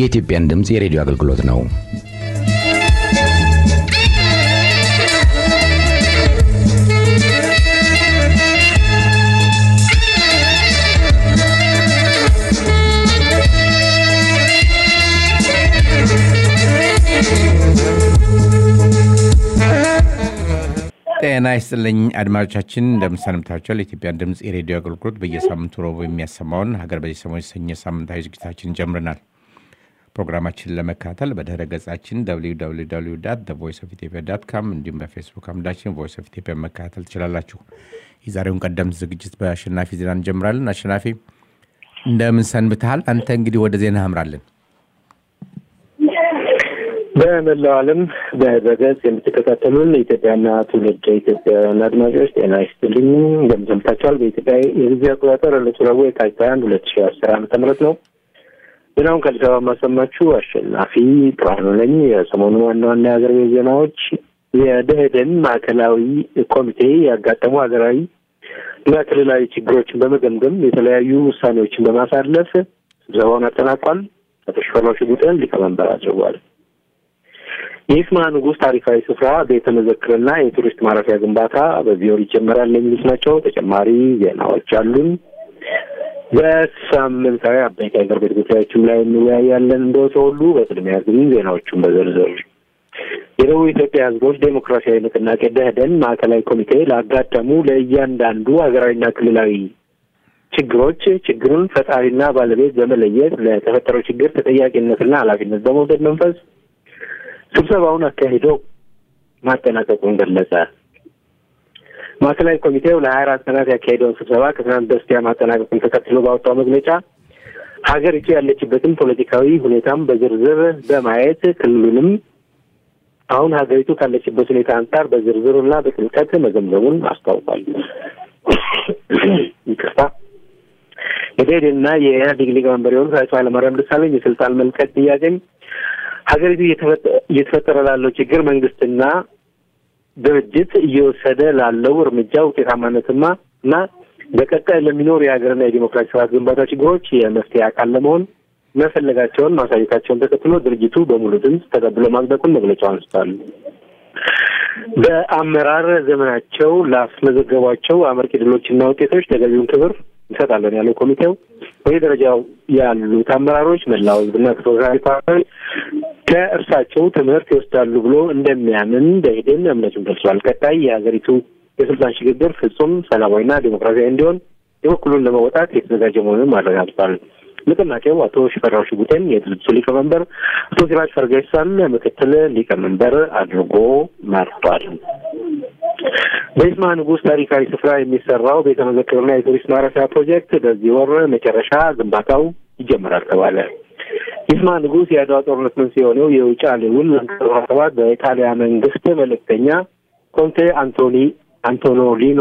የኢትዮጵያን ድምፅ የሬዲዮ አገልግሎት ነው። ጤና ይስጥልኝ አድማጮቻችን፣ እንደምሰንብታችኋል። የኢትዮጵያን ድምፅ የሬዲዮ አገልግሎት በየሳምንቱ ረቡዕ የሚያሰማውን ሀገር በዚህ ሰሞን የተሰኘ ሳምንታዊ ዝግጅታችን ጀምረናል። ፕሮግራማችንን ለመከታተል በድረ ገጻችን ቮይስ ኦፍ ኢትዮጵያ ዳት ካም እንዲሁም በፌስቡክ አምዳችን ቮይስ ኦፍ ኢትዮጵያ መከታተል ትችላላችሁ። የዛሬውን ቀደምት ዝግጅት በአሸናፊ ዜና እንጀምራለን። አሸናፊ እንደምን ሰንብተሃል? አንተ እንግዲህ ወደ ዜና አምራለን። በመላው ዓለም በድረገጽ የምትከታተሉን ኢትዮጵያና ትውልድ ኢትዮጵያውያን አድማጮች ጤና ይስጥልኝ እንደምን ሰንብታችኋል? በኢትዮጵያ የጊዜ አቆጣጠር ዕለቱ ረቡዕ የካቲት ሃያ አንድ ሁለት ሺ አስር ዓመተ ምህረት ነው። ዜናውን ከአዲስ አበባ የማሰማችሁ አሸናፊ ብርሃኑ ነኝ። የሰሞኑ ዋና ዋና የሀገር ቤት ዜናዎች የደኢህዴን ማዕከላዊ ኮሚቴ ያጋጠሙ ሀገራዊ እና ክልላዊ ችግሮችን በመገምገም የተለያዩ ውሳኔዎችን በማሳለፍ ስብሰባውን አጠናቋል። አቶ ሽፈራው ሽጉጥን ሊቀመንበር አድርጓል። የይስማ ንጉሥ ታሪካዊ ስፍራ ቤተ መዘክርና የቱሪስት ማረፊያ ግንባታ በዚህ ወር ይጀመራል የሚሉት ናቸው። ተጨማሪ ዜናዎች አሉን። በሳምንታዊ አበይት ሀገር ቤት ጉዳዮችም ላይ እንወያያለን። እንደወትሮ ሁሉ በቅድሚያ ግን ዜናዎቹን በዝርዝር የደቡብ ኢትዮጵያ ሕዝቦች ዴሞክራሲያዊ ንቅናቄ ደኢህዴን ማዕከላዊ ኮሚቴ ላጋጠሙ ለእያንዳንዱ ሀገራዊና ክልላዊ ችግሮች ችግሩን ፈጣሪና ባለቤት በመለየት ለተፈጠረው ችግር ተጠያቂነትና ኃላፊነት በመውሰድ መንፈስ ስብሰባውን አካሂዶ ማጠናቀቁን ገለጸ። ማዕከላዊ ኮሚቴው ለሀያ አራት ቀናት ያካሄደውን ስብሰባ ከትናንት በስቲያ ማጠናቀቁን ተከትሎ ባወጣው መግለጫ ሀገሪቱ ያለችበትን ፖለቲካዊ ሁኔታም በዝርዝር በማየት ክልሉንም አሁን ሀገሪቱ ካለችበት ሁኔታ አንጻር በዝርዝርና በጥልቀት መገምገሙን አስታውቋል። ይቅርታ። የደኢህዴንና የኢህአዴግ ሊቀመንበር የሆኑት አቶ ኃይለማርያም ደሳለኝ የስልጣን መልቀቅ ጥያቄም ሀገሪቱ እየተፈጠረ ላለው ችግር መንግስትና ድርጅት እየወሰደ ላለው እርምጃ ውጤታማነትማ እና በቀጣይ ለሚኖሩ የሀገርና የዲሞክራሲ ስርዓት ግንባታ ችግሮች የመፍትሄ አካል ለመሆን መፈለጋቸውን ማሳየታቸውን ተከትሎ ድርጅቱ በሙሉ ድምፅ ተቀብሎ ማጽደቁን መግለጫው አንስቷል። በአመራር ዘመናቸው ላስመዘገቧቸው አመርቂ ድሎችና ውጤቶች ተገቢውን ክብር እንሰጣለን ያለው ኮሚቴው በየደረጃው ያሉት አመራሮች መላው ህዝብና ተፎካካሪ ፓርቲዎች ከእርሳቸው ትምህርት ይወስዳሉ ብሎ እንደሚያምን ደኢህዴን እምነቱን ገልጿል። ቀጣይ የሀገሪቱ የስልጣን ሽግግር ፍጹም ሰላማዊና ዴሞክራሲያዊ እንዲሆን የበኩሉን ለመወጣት የተዘጋጀ መሆኑን አረጋግጧል። ንቅናቄው አቶ ሽፈራው ሽጉጤን የድርጅቱ ሊቀመንበር፣ አቶ ሲራጅ ፈርጌሳን ምክትል ሊቀመንበር አድርጎ መርጧል። በይስማ ንጉሥ ታሪካዊ ስፍራ የሚሰራው ቤተ መዘክርና የቱሪስት ማረፊያ ፕሮጀክት በዚህ ወር መጨረሻ ግንባታው ይጀምራል ተባለ። ይስማ ንጉሥ የአድዋ ጦርነት መንስኤ የሆነው የውጫሌ ውል ሰባት በኢጣሊያ መንግስት መልእክተኛ ኮንቴ አንቶኒ አንቶኖሊኖ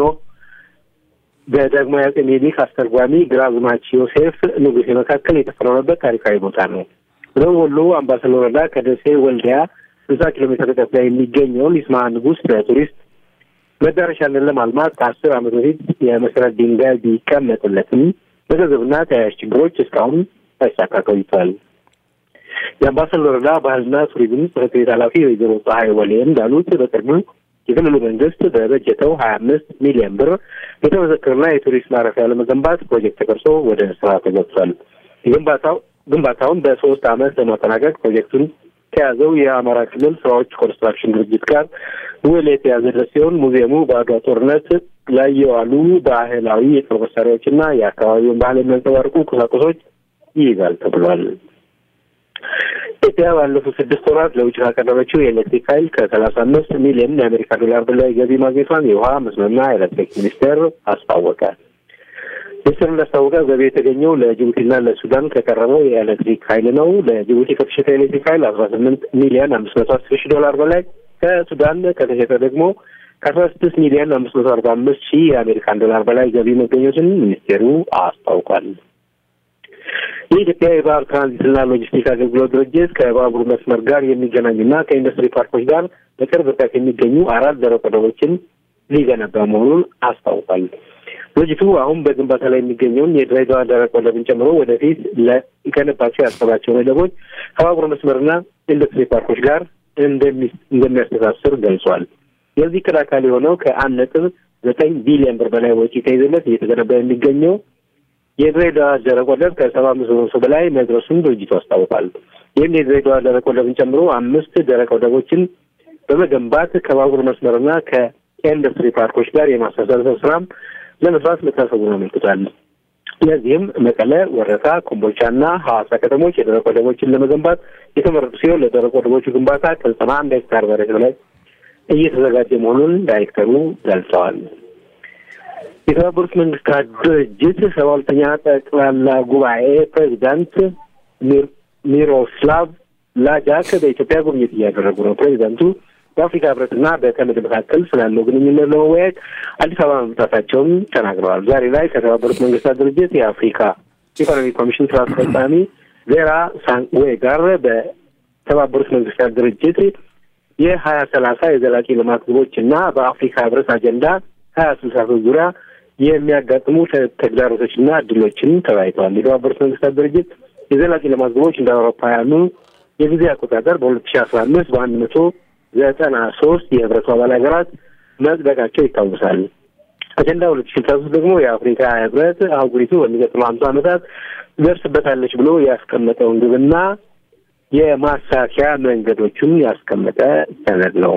በዳግማዊ አፄ ምኒልክ አስተርጓሚ ግራዝማች ዮሴፍ ንጉሴ መካከል የተፈረመበት ታሪካዊ ቦታ ነው። በደቡብ ወሎ አምባሰል ወረዳ ከደሴ ወልዲያ ስልሳ ኪሎ ሜትር ርቀት ላይ የሚገኘውን ይስማ ንጉሥ በቱሪስት መዳረሻነት ለማልማት ከአስር ዓመት በፊት የመሰረት ድንጋይ ቢቀመጥለትም በገንዘብና ተያያዥ ችግሮች እስካሁን ሳይሳካ ቆይቷል። የአምባሰል ወረዳ ባህልና ቱሪዝም ጽሕፈት ቤት ኃላፊ ወይዘሮ ፀሐይ ወሌ እንዳሉት በቅርቡ የክልሉ መንግስት በበጀተው ሀያ አምስት ሚሊዮን ብር ቤተ መዘክርና የቱሪስት ማረፊያ ለመገንባት ፕሮጀክት ተቀርጾ ወደ ስራ ተገብቷል። የግንባታው ግንባታውን በሶስት ዓመት ለማጠናቀቅ ፕሮጀክቱን ከያዘው የአማራ ክልል ስራዎች ኮንስትራክሽን ድርጅት ጋር ውል የተያዘ ድረስ ሲሆን ሙዚየሙ በአድዋ ጦርነት ላይ የዋሉ ባህላዊ የጦር መሳሪያዎችና የአካባቢውን ባህል የሚያንጸባርቁ ቁሳቁሶች ይይዛል ተብሏል። ኢትዮጵያ ባለፉት ስድስት ወራት ለውጭ ካቀረበችው የኤሌክትሪክ ኃይል ከሰላሳ አምስት ሚሊዮን የአሜሪካ ዶላር በላይ ገቢ ማግኘቷን የውሃ መስኖና ኤሌክትሪክ ሚኒስቴር አስታወቀ። ሚኒስቴሩ እንዳስታወቀ ገቢ የተገኘው ለጅቡቲና ለሱዳን ከቀረበው የኤሌክትሪክ ኃይል ነው። ለጅቡቲ ከተሸጠ ኤሌክትሪክ ኃይል አስራ ስምንት ሚሊዮን አምስት መቶ አስር ሺህ ዶላር በላይ ከሱዳን ከተሸጠ ደግሞ ከአስራ ስድስት ሚሊዮን አምስት መቶ አርባ አምስት ሺህ የአሜሪካን ዶላር በላይ ገቢ መገኘቱን ሚኒስቴሩ አስታውቋል። የኢትዮጵያ የባህር ትራንዚትና ሎጂስቲክ አገልግሎት ድርጅት ከባቡር መስመር ጋር የሚገናኙና ከኢንዱስትሪ ፓርኮች ጋር በቅርብ ርቀት የሚገኙ አራት ደረቅ ወደቦችን ሊገነባ መሆኑን አስታውቋል። ድርጅቱ አሁን በግንባታ ላይ የሚገኘውን የድሬዳዋ ደረቅ ወደብን ጨምሮ ወደፊት ሊገነባቸው ያሰባቸውን ወደቦች ከባቡር መስመርና ኢንዱስትሪ ፓርኮች ጋር እንደሚያስተሳስር ገልጿል። የዚህ ዕቅድ አካል የሆነው ከአንድ ነጥብ ዘጠኝ ቢሊዮን ብር በላይ ወጪ ተይዞለት እየተገነባ የሚገኘው የድሬዳዋ ደረቅ ወደብ ከሰባ አምስት በመቶ በላይ መድረሱን ድርጅቱ አስታውቋል። ይህም የድሬዳዋ ደረቅ ወደብን ጨምሮ አምስት ደረቅ ወደቦችን በመገንባት ከባቡር መስመርና ከኢንዱስትሪ ፓርኮች ጋር የማስተሳሰር ስራም ለመስራት መታሰቡን አመልክቷል። ለዚህም መቀለ፣ ወረታ፣ ኮምቦልቻና ሐዋሳ ከተሞች የደረቅ ወደቦችን ለመገንባት የተመረጡ ሲሆን ለደረቅ ወደቦቹ ግንባታ ከዘጠና አንድ ሄክታር መሬት በላይ እየተዘጋጀ መሆኑን ዳይሬክተሩ ገልጸዋል። የተባበሩት መንግስታት ድርጅት ሰባ ሁለተኛ ጠቅላላ ጉባኤ ፕሬዚዳንት ሚሮስላቭ ላጃክ በኢትዮጵያ ጉብኝት እያደረጉ ነው። ፕሬዚዳንቱ በአፍሪካ ህብረትና በተመድ መካከል ስላለው ግንኙነት ለመወያየት አዲስ አበባ መምጣታቸውን ተናግረዋል። ዛሬ ላይ ከተባበሩት መንግስታት ድርጅት የአፍሪካ ኢኮኖሚ ኮሚሽን ስራ አስፈጻሚ ቬራ ሳንዌ ጋር በተባበሩት መንግስታት ድርጅት የሀያ ሰላሳ የዘላቂ ልማት ግቦች እና በአፍሪካ ህብረት አጀንዳ ሀያ ስልሳ ሶስት ዙሪያ የሚያጋጥሙ ተግዳሮቶችና እድሎችን ተወያይተዋል። የተባበሩት መንግስታት ድርጅት የዘላቂ ልማት ግቦች እንደ አውሮፓውያኑ የጊዜ አቆጣጠር በሁለት ሺ አስራ አምስት በአንድ መቶ ዘጠና ሶስት የህብረቱ አባል ሀገራት መጽደቃቸው ይታወሳል። አጀንዳ ሁለት ሺ ስልሳ ሶስት ደግሞ የአፍሪካ ህብረት አህጉሪቱ በሚቀጥሉ ሀምሳ ዓመታት ትደርስበታለች ብሎ ያስቀመጠውን ግብና የማሳኪያ መንገዶቹን ያስቀመጠ ሰነድ ነው።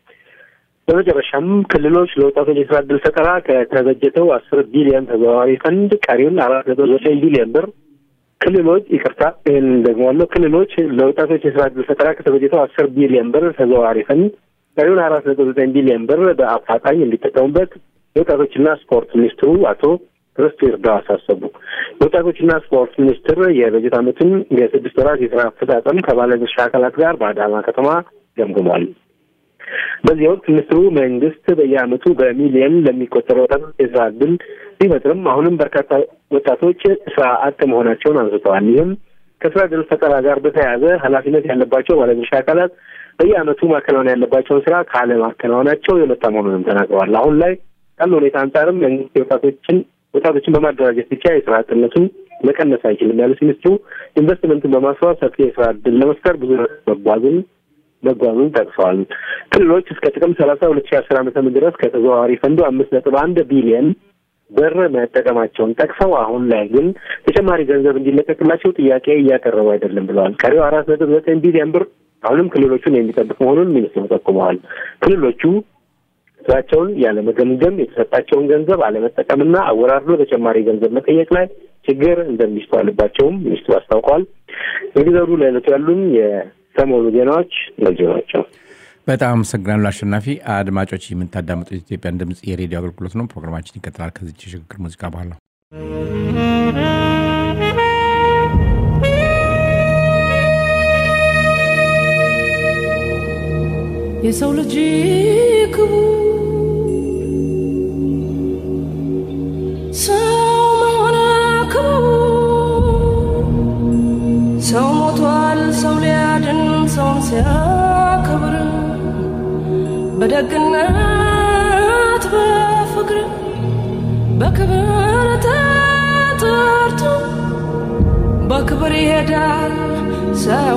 በመጨረሻም ክልሎች ለወጣቶች የስራ እድል ፈጠራ ከተበጀተው አስር ቢሊዮን ተዘዋዋሪ ፈንድ ቀሪውን አራት ነጥብ ዘጠኝ ቢሊዮን ብር ክልሎች ይቅርታ፣ ይህን ደግሞዋለሁ። ክልሎች ለወጣቶች የስራ እድል ፈጠራ ከተበጀተው አስር ቢሊዮን ብር ተዘዋዋሪ ፈንድ ቀሪውን አራት ነጥብ ዘጠኝ ቢሊዮን ብር በአፋጣኝ እንዲጠቀሙበት የወጣቶችና ስፖርት ሚኒስትሩ አቶ ርስቱ ይርዳው አሳሰቡ። የወጣቶችና ስፖርት ሚኒስትር የበጀት ዓመቱን የስድስት ወራት የስራ አፈጻጸም ከባለድርሻ አካላት ጋር በአዳማ ከተማ ገምግሟል። በዚህ ወቅት ሚኒስትሩ መንግስት በየዓመቱ በሚሊየን ለሚቆጠሩ ወጣቶች የስራ እድል ቢፈጥርም አሁንም በርካታ ወጣቶች ስራ አጥ መሆናቸውን አንስተዋል። ይህም ከስራ እድል ፈጠራ ጋር በተያያዘ ኃላፊነት ያለባቸው ባለድርሻ አካላት በየዓመቱ ማከናወን ያለባቸውን ስራ ካለማከናወናቸው የመጣ መሆኑንም ተናግረዋል። አሁን ላይ ካለው ሁኔታ አንጻርም መንግስት የወጣቶችን ወጣቶችን በማደራጀት ብቻ የስራ አጥነቱን መቀነስ አይችልም ያሉት ሚኒስትሩ ኢንቨስትመንትን በማስፋት ሰፊ የስራ እድል ለመፍጠር ብዙ መጓዝን መጓዙን ጠቅሰዋል። ክልሎች እስከ ጥቅምት ሰላሳ ሁለት ሺ አስር ዓመተ ምህረት ድረስ ከተዘዋዋሪ ፈንዱ አምስት ነጥብ አንድ ቢሊየን ብር መጠቀማቸውን ጠቅሰው አሁን ላይ ግን ተጨማሪ ገንዘብ እንዲለቀቅላቸው ጥያቄ እያቀረቡ አይደለም ብለዋል። ቀሪው አራት ነጥብ ዘጠኝ ቢሊየን ብር አሁንም ክልሎቹን የሚጠብቅ መሆኑን ሚኒስትሩ ጠቁመዋል። ክልሎቹ ስራቸውን ያለመገምገም የተሰጣቸውን ገንዘብ አለመጠቀምና አወራርዶ ተጨማሪ ገንዘብ መጠየቅ ላይ ችግር እንደሚስተዋልባቸውም ሚኒስትሩ አስታውቀዋል። እንግዲህ ዘሩ ለዕለቱ ያሉን የሰሞኑ ዜናዎች እነዚሁ ናቸው። በጣም አመሰግናለሁ አሸናፊ። አድማጮች የምታዳምጡት የኢትዮጵያን ድምፅ የሬዲዮ አገልግሎት ነው። ፕሮግራማችን ይቀጥላል ከዚች የሽግግር ሙዚቃ በኋላ የሰው ልጅ ክቡር ሰው መሆን ክቡር ሰው ሞቷል ሰው ሊያድን ሰውን ሲያከብር በደግነት በፍቅር በክብር ተጠርቶ በክብር ይሄዳል ሰው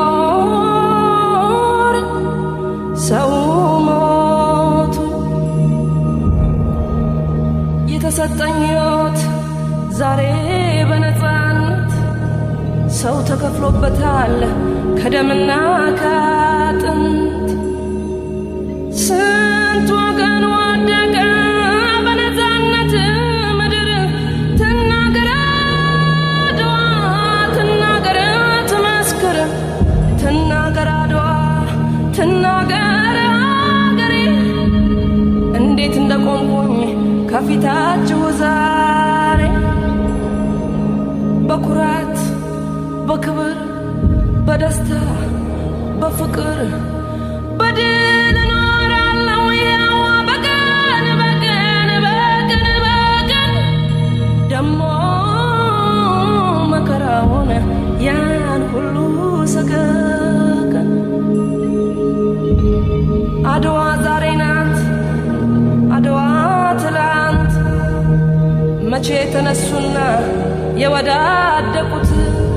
ሊኖር ሰው ሞቱ የተሰጠኝ ሕይወት ዛሬ በነፃነት ሰው ተከፍሎበታል ከደምና ከአጥንት ስንት ወገን ወደቀ በነፃነት ምድር ትናገር አድዋ ትናገር ትመስክር ትናገር አድዋ ትናገር አገሬ እንዴት እንደቆምኩኝ ከፊታችሁ ዛሬ በኩራት በክብር በደስታ በፍቅር በድል እኖራለሁ ያው በቀን በቀን በቀን በቀን ደሞ መከራውን ያን ሁሉ ሰቀቀን አድዋ ዛሬ ናት አድዋ ትላንት መቼ የተነሱና የወዳደቁት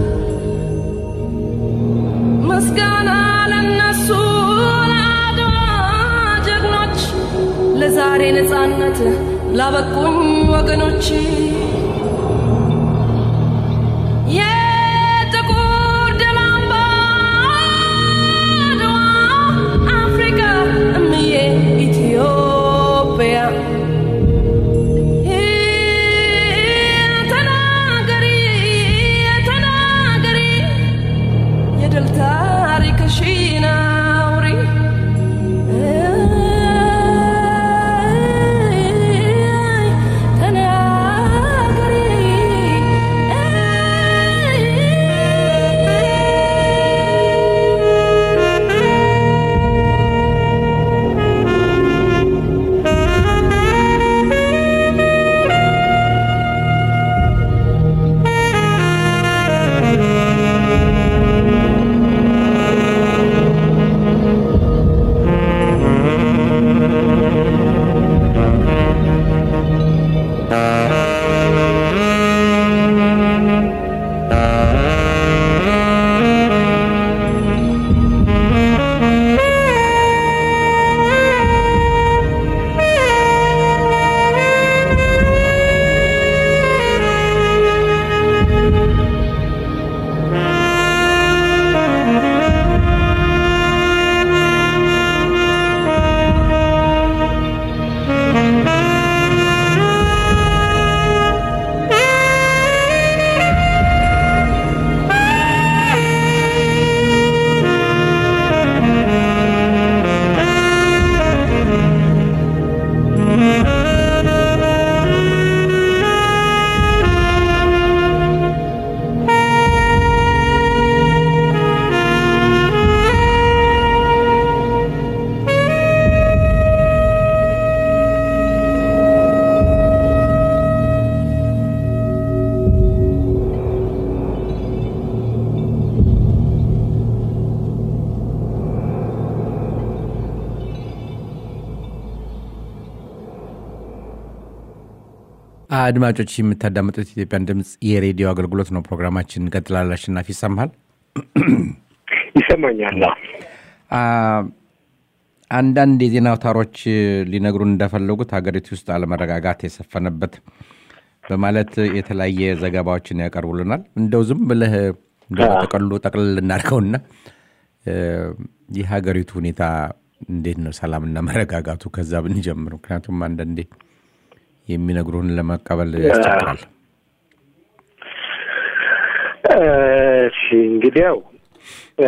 ምስጋና ለነሱ ለአድዋ ጀግኖች ለዛሬ ነፃነት ላበቁኝ ወገኖች የጥቁር ደም አምባ አድዋ አፍሪካ እምዬ ኢትዮጵያ ተናገሪ ተናገሪ የድል ታሪክሽን አውሪ አድማጮች የምታዳምጡት ኢትዮጵያን ድምፅ የሬዲዮ አገልግሎት ነው። ፕሮግራማችን እንቀጥላለን። አሸናፊ ይሰማሃል? ይሰማኛል። አ፣ አንዳንድ የዜና አውታሮች ሊነግሩን እንደፈለጉት ሀገሪቱ ውስጥ አለመረጋጋት የሰፈነበት በማለት የተለያየ ዘገባዎችን ያቀርቡልናል። እንደው ዝም ብለህ እንደው ጠቅሉ ጠቅልል እናድርገውና እ፣ የሀገሪቱ ሁኔታ እንዴት ነው? ሰላምና መረጋጋቱ ከዛ ብንጀምር። ምክንያቱም አንዳንዴ የሚነግሩህን ለመቀበል ያስቸግራል። እሺ እንግዲያው እ፣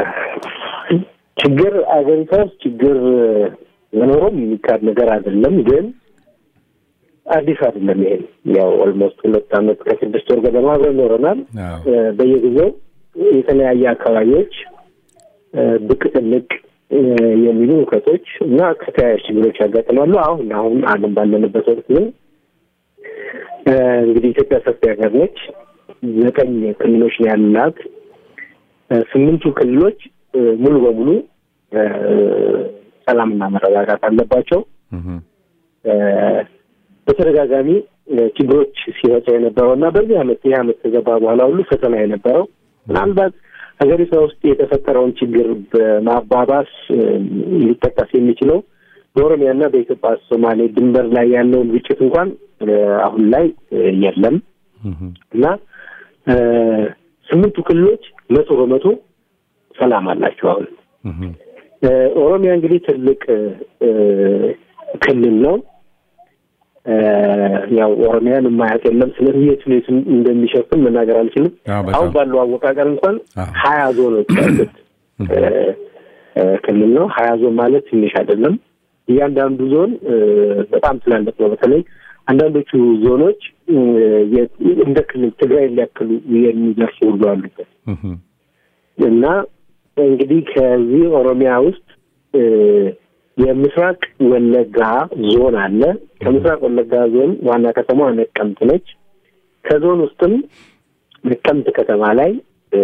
ችግር አገሪቷ ውስጥ ችግር መኖሩም የሚካድ ነገር አይደለም። ግን አዲስ አይደለም። ይሄን ያው ኦልሞስት ሁለት ዓመት ከስድስት ወር ገደማ አብረን ኖረናል። አዎ። እ፣ በየጊዜው የተለያየ አካባቢዎች እ፣ ብቅ ጥልቅ እ፣ የሚሉ እውከቶች እና ከተያያዥ ችግሮች ያጋጥማሉ። አሁን አሁን ዓለም ባለንበት ወቅት ግን እ፣ እንግዲህ ኢትዮጵያ ሰፊ ሀገር ነች። ዘጠኝ ክልሎች ነው ያላት። እ፣ ስምንቱ ክልሎች እ፣ ሙሉ በሙሉ እ፣ ሰላምና መረጋጋት አለባቸው። እህም፣ እ፣ በተደጋጋሚ እ፣ ችግሮች ሲመጣ የነበረው እና በዚህ ዓመት ይህ ዓመት ከገባ በኋላ ሁሉ ፈተና የነበረው ምናልባት ሀገሪቷ ውስጥ የተፈጠረውን ችግር በማባባስ እ፣ ሊጠቀስ የሚችለው በኦሮሚያና በኢትዮጵያ ሶማሌ ድንበር ላይ ያለውን ግጭት እንኳን እ፣ አሁን ላይ እ፣ የለም እህም፣ እና እ፣ ስምንቱ ክልሎች መቶ በመቶ ሰላም አላቸው አሁን እህም፣ እ፣ ኦሮሚያ እንግዲህ ትልቅ እ፣ ክልል ነው። እ፣ ያው ኦሮሚያን የማያውቅ የለም። ስለዚህ የቱን የቱን እንደሚሸፍን መናገር አልችልም። አዎ፣ በጣም። አሁን ባለው አወቃቀር እንኳን አዎ። ሀያ ዞኖች ያሉት እ፣ እ፣ ክልል ነው። ሀያ ዞን ማለት ትንሽ አይደለም። እያንዳንዱ ዞን እ፣ በጣም ትላልቅ ነው። በተለይ አንዳንዶቹ ዞኖች እ፣ የ- እንደ ክልል ትግራይ ሊያክሉ የሚደርሱ ሁሉ አሉበት። እህም፣ እና እንግዲህ ከዚህ ኦሮሚያ ውስጥ እ፣ የምስራቅ ወለጋ ዞን አለ። ከምስራቅ ወለጋ ዞን ዋና ከተማ ነቀምት ነች። ከዞን ውስጥም ነቀምት ከተማ ላይ እ፣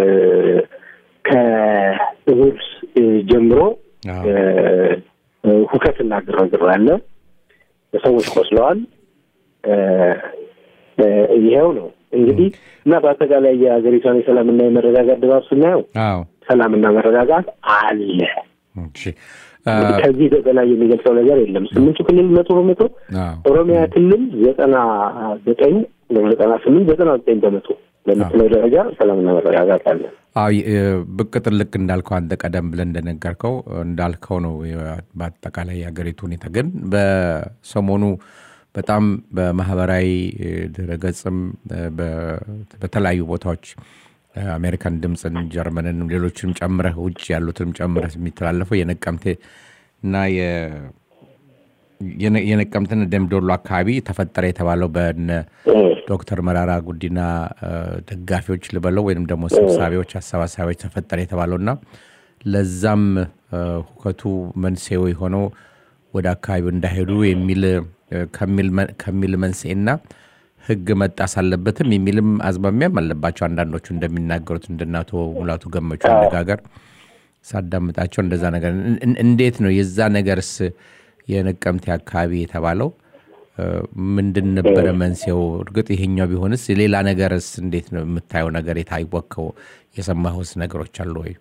ከእሑድ እ፣ ጀምሮ አዎ። እ፣ እ፣ ሁከትና ግርግር አለ። ሰዎች ቆስለዋል። እ፣ ይኸው ነው እንግዲህ እና በአጠቃላይ የሀገሪቷን የሰላምና የመረጋጋት ድባብ ስናየው አዎ ሰላምና መረጋጋት አለ። እሺ እንግዲህ ከዚህ በላይ የሚገልጸው ነገር የለም። ስምንቱ ክልል መቶ በመቶ አዎ ኦሮሚያ ክልል ዘጠና ዘጠኝ ዘጠና ስምንት ዘጠና ዘጠኝ በመቶ በምትለው ደረጃ ሰላምና መረጋጋት አለ። አዎ የ- ብቅ ጥልቅ እንዳልከው አንተ ቀደም ብለን እንደነገርከው እንዳልከው ነው። የ- በአጠቃላይ የሀገሪቱ ሁኔታ ግን በሰሞኑ በጣም በማህበራዊ እ, ድረገጽም እ, በ- በተለያዩ ቦታዎች እ, አሜሪካን ድምፅን፣ ጀርመንን፣ ሌሎችንም ጨምረህ ውጭ ያሉትንም ጨምረህ የሚተላለፈው የነቀምቴ እና የ- የነ- የነቀምትን ደምቢዶሎ አካባቢ ተፈጠረ የተባለው በነ ዶክተር መራራ ጉዲና እ፣ ደጋፊዎች ልበለው ወይም ደግሞ ሰብሳቢዎች፣ አሰባሳቢዎች ተፈጠረ የተባለው እና ለዛም እ፣ ሁከቱ መንስኤው የሆነው ወደ አካባቢው እንዳይሄዱ የሚል እ፣ ከሚል መ- ከሚል መንስኤና ሕግ መጣስ አለበትም የሚልም አዝማሚያም አለባቸው። አንዳንዶቹ እንደሚናገሩት እንደነ አቶ ሙላቱ ገመቹ አነጋገር ሳዳምጣቸው እንደዛ ነገር እን- እን- እንዴት ነው የዛ ነገርስ የነቀምቴ አካባቢ የተባለው እ፣ ምንድን ነበረ መንስኤው? እርግጥ ይሄኛው ቢሆንስ ሌላ ነገርስ እንዴት ነው የምታየው ነገር የታወቀው የሰማሁስ ነገሮች አሉ ወይ?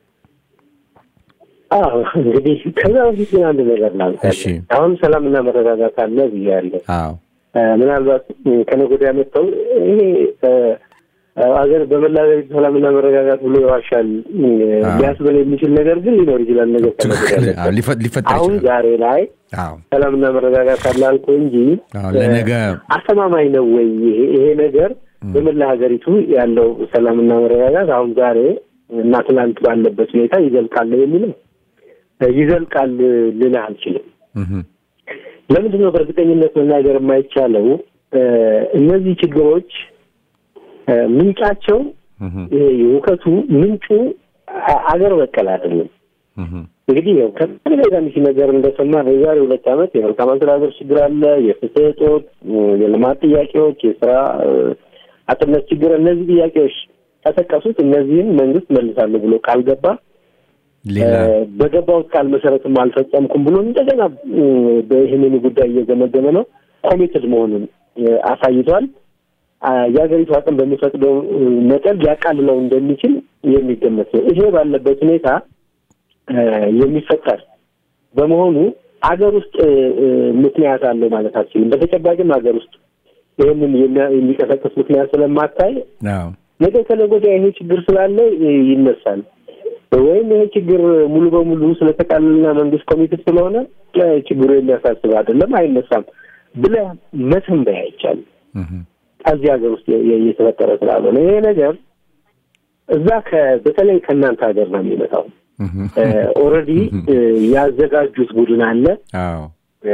አዎ እንግዲህ ከዛ በፊት ግን አንድ ነገር ላንሳ። እሺ። አሁን ሰላምና መረጋጋት አለ ብያለሁ። አዎ እ፣ ምናልባት እ፣ ከነገ ወዲያ መጥተው ይሄ እ፣ አገር በመላ ሀገሪቱ ሰላምና መረጋጋት ብሎ ይዋሻል እ፣ ሊያስብል የሚችል ነገር ግን ሊኖር ይችላል። ነገር ከነገ ወዲያ ትክክል። መጥተው። አዎ፣ ሊፈ- ሊፈጠር አሁን ይችላል። ዛሬ ላይ አዎ ሰላምና መረጋጋት አለ አልኩ እንጂ አዎ፣ ለነገ አስተማማኝ ነው ወይ ይሄ ይሄ ነገር በመላ ሀገሪቱ ያለው ሰላምና መረጋጋት አሁን ዛሬ እና ትናንት ባለበት ሁኔታ ይዘልቃል የሚለው ይዘልቃል ልልህ አልችልም። እህ፣ ለምንድን ነው በእርግጠኝነት መናገር የማይቻለው? እ፣ እነዚህ ችግሮች እ፣ ምንጫቸው እህ፣ ይሄ የውከቱ ምንጩ አ- አገር በቀል አይደለም። እህ፣ እንግዲህ ያው ከተደጋጋሚ ሲነገር እንደሰማ የዛሬ ሁለት ዓመት የመልካም አስተዳደር ችግር አለ፣ የፍትህ እጦት፣ የልማት ጥያቄዎች፣ የስራ እ፣ አጥነት ችግር፣ እነዚህ ጥያቄዎች ተጠቀሱት። እነዚህን መንግስት መልሳለሁ ብሎ ቃል ገባ። ሌላ እ፣ በገባውት ቃል መሰረትም አልፈጸምኩም ብሎ እንደገና እ፣ በይህንን ጉዳይ እየገመገመ ነው። ኮሚትድ መሆኑን እ፣ አሳይቷል። አ፣ የሀገሪቱ አቅም በሚፈቅደው እ፣ መጠን ሊያቃልለው እንደሚችል የሚገመት ነው። ይሄ ባለበት ሁኔታ እ፣ የሚፈጠር በመሆኑ አገር ውስጥ እ፣ እ፣ ምክንያት አለው ማለት አልችልም። በተጨባጭም ሀገር ውስጥ ይህንን የሚያ- የሚቀሰቅስ ምክንያት ስለማታይ አዎ ነገ ከነገ ወዲያ ይሄ ችግር ስላለ እ፣ ይነሳል ወይም ይሄ ችግር ሙሉ በሙሉ ስለተቃለልና መንግስት ኮሚትድ ስለሆነ እ፣ ችግሩ የሚያሳስብ አይደለም አይነሳም ብለህ መተንበይ አይቻልም። እህ፣ እዚህ ሀገር ውስጥ የ- የ- እየተፈጠረ ስላልሆነ ይሄ ነገር እዛ ከ- በተለይ ከእናንተ ሀገር ነው የሚመጣው። እህ፣ ኦልሬዲ ያዘጋጁት ቡድን አለ። አዎ እ፣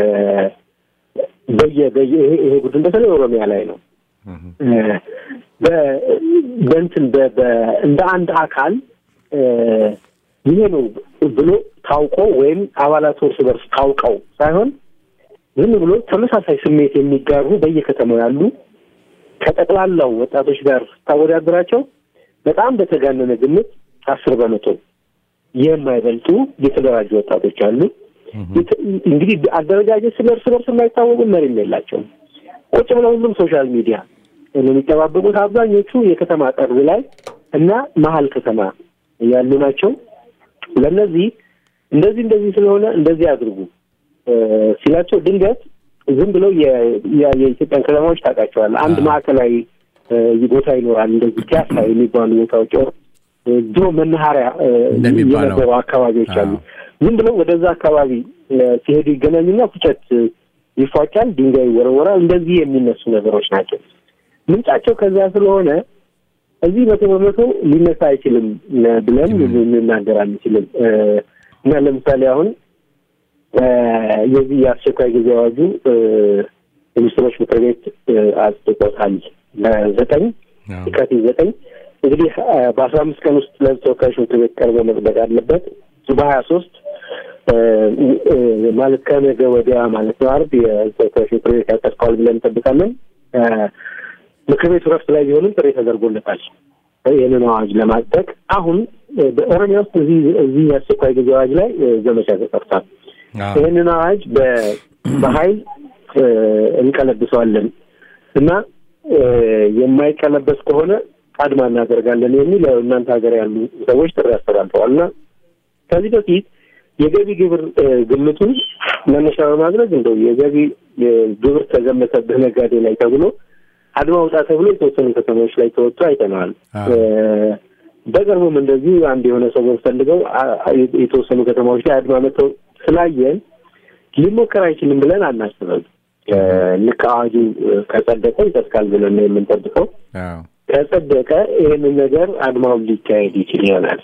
በየ በየ ይሄ ይሄ ቡድን በተለይ ኦሮሚያ ላይ ነው እህ፣ እ፣ በ- በእንትን በ- በ- እንደ አንድ አካል እ፣ ይሄ ነው ብሎ ታውቆ ወይም አባላት እርስ በርስ ታውቀው ሳይሆን ዝም ብሎ ተመሳሳይ ስሜት የሚጋሩ በየከተማው ያሉ ከጠቅላላው ወጣቶች ጋር ስታወዳድራቸው በጣም በተጋነነ ግምት አስር በመቶ የማይበልጡ የተደራጁ ወጣቶች አሉ። የት- እንግዲህ አደረጃጀት ስለ እርስ በርስ የማይታወቁ መሪም የላቸውም። ቁጭ ብለው ሁሉም ሶሻል ሚዲያ ነው የሚጠባበቁት። አብዛኞቹ የከተማ ጠርዝ ላይ እና መሀል ከተማ ያሉ ናቸው። ለእነዚህ እንደዚህ እንደዚህ ስለሆነ እንደዚህ አድርጉ እ፣ ሲላቸው ድንገት ዝም ብለው የ- የ- የኢትዮጵያን ከተማዎች ታውቃቸዋለህ። አንድ ማዕከላዊ እ፣ ቦታ ይኖራል። እንደዚህ ፒያሳ የሚባሉ ቦታዎች ኦር እ፣ ድሮ መናኸሪያ እ፣ እንደሚባለው። የነበሩ አካባቢዎች አሉ። አዎ። ዝም ብለው ወደዛ አካባቢ እ፣ ሲሄዱ ይገናኙና ፉጨት እ፣ ይፏጫል፣ ድንጋይ ይወረወራል። እንደዚህ የሚነሱ ነገሮች ናቸው። ምንጫቸው ከዚያ ስለሆነ እዚህ መቶ በመቶ ሊነሳ አይችልም እ፣ ብለን ልንናገር አንችልም እ፣ እና ለምሳሌ አሁን እ፣ የዚህ የአስቸኳይ ጊዜ አዋጁ እ፣ የሚኒስትሮች ምክር ቤት እ፣ አጽድቆታል ለዘጠኝ አዎ የካቲት ዘጠኝ እንግዲህ እ፣ በአስራ አምስት ቀን ውስጥ ለህዝብ ተወካዮች ምክር ቤት ቀርቦ መጽደቅ አለበት። በሀያ ሶስት ማለት ከነገ ወዲያ ማለት ነው አርብ የህዝብ ተወካዮች ምክር ቤት ያጸድቀዋል ብለን እንጠብቃለን። እ፣ ምክር ቤቱ ረፍት ላይ ቢሆንም ጥሪ ተደርጎለታል ይህንን አዋጅ ለማጽደቅ። አሁን እ፣ በኦሮሚያ ውስጥ እዚህ እዚህ የአስቸኳይ ጊዜ አዋጅ ላይ እ፣ ዘመቻ ተጠርቷል። አዎ ይህንን አዋጅ በ- በኃይል እ፣ እንቀለብሰዋለን እና የማይቀለበስ ከሆነ አድማ እናደርጋለን የሚል እናንተ ሀገር ያሉ ሰዎች ጥሪ አስተላልፈዋል እና ከዚህ በፊት የገቢ ግብር ግምቱን መነሻ በማድረግ እንደው የገቢ ግብር ተገመተብህ ነጋዴ ላይ ተብሎ አድማ ውጣ ተብሎ የተወሰኑ ከተሞች ላይ ተወጥቶ አይተነዋል። በቅርቡም እንደዚሁ አንድ የሆነ ሰው ፈልገው የተወሰኑ ከተማዎች ላይ አድማ መተው ስላየን ሊሞከር አይችልም ብለን አናስብም። ልክ አዋጁ ከጸደቀ ይጸድቃል ብለን ነው የምንጠብቀው። ከጸደቀ ይህንን ነገር አድማውን ሊካሄድ ይችል ይሆናል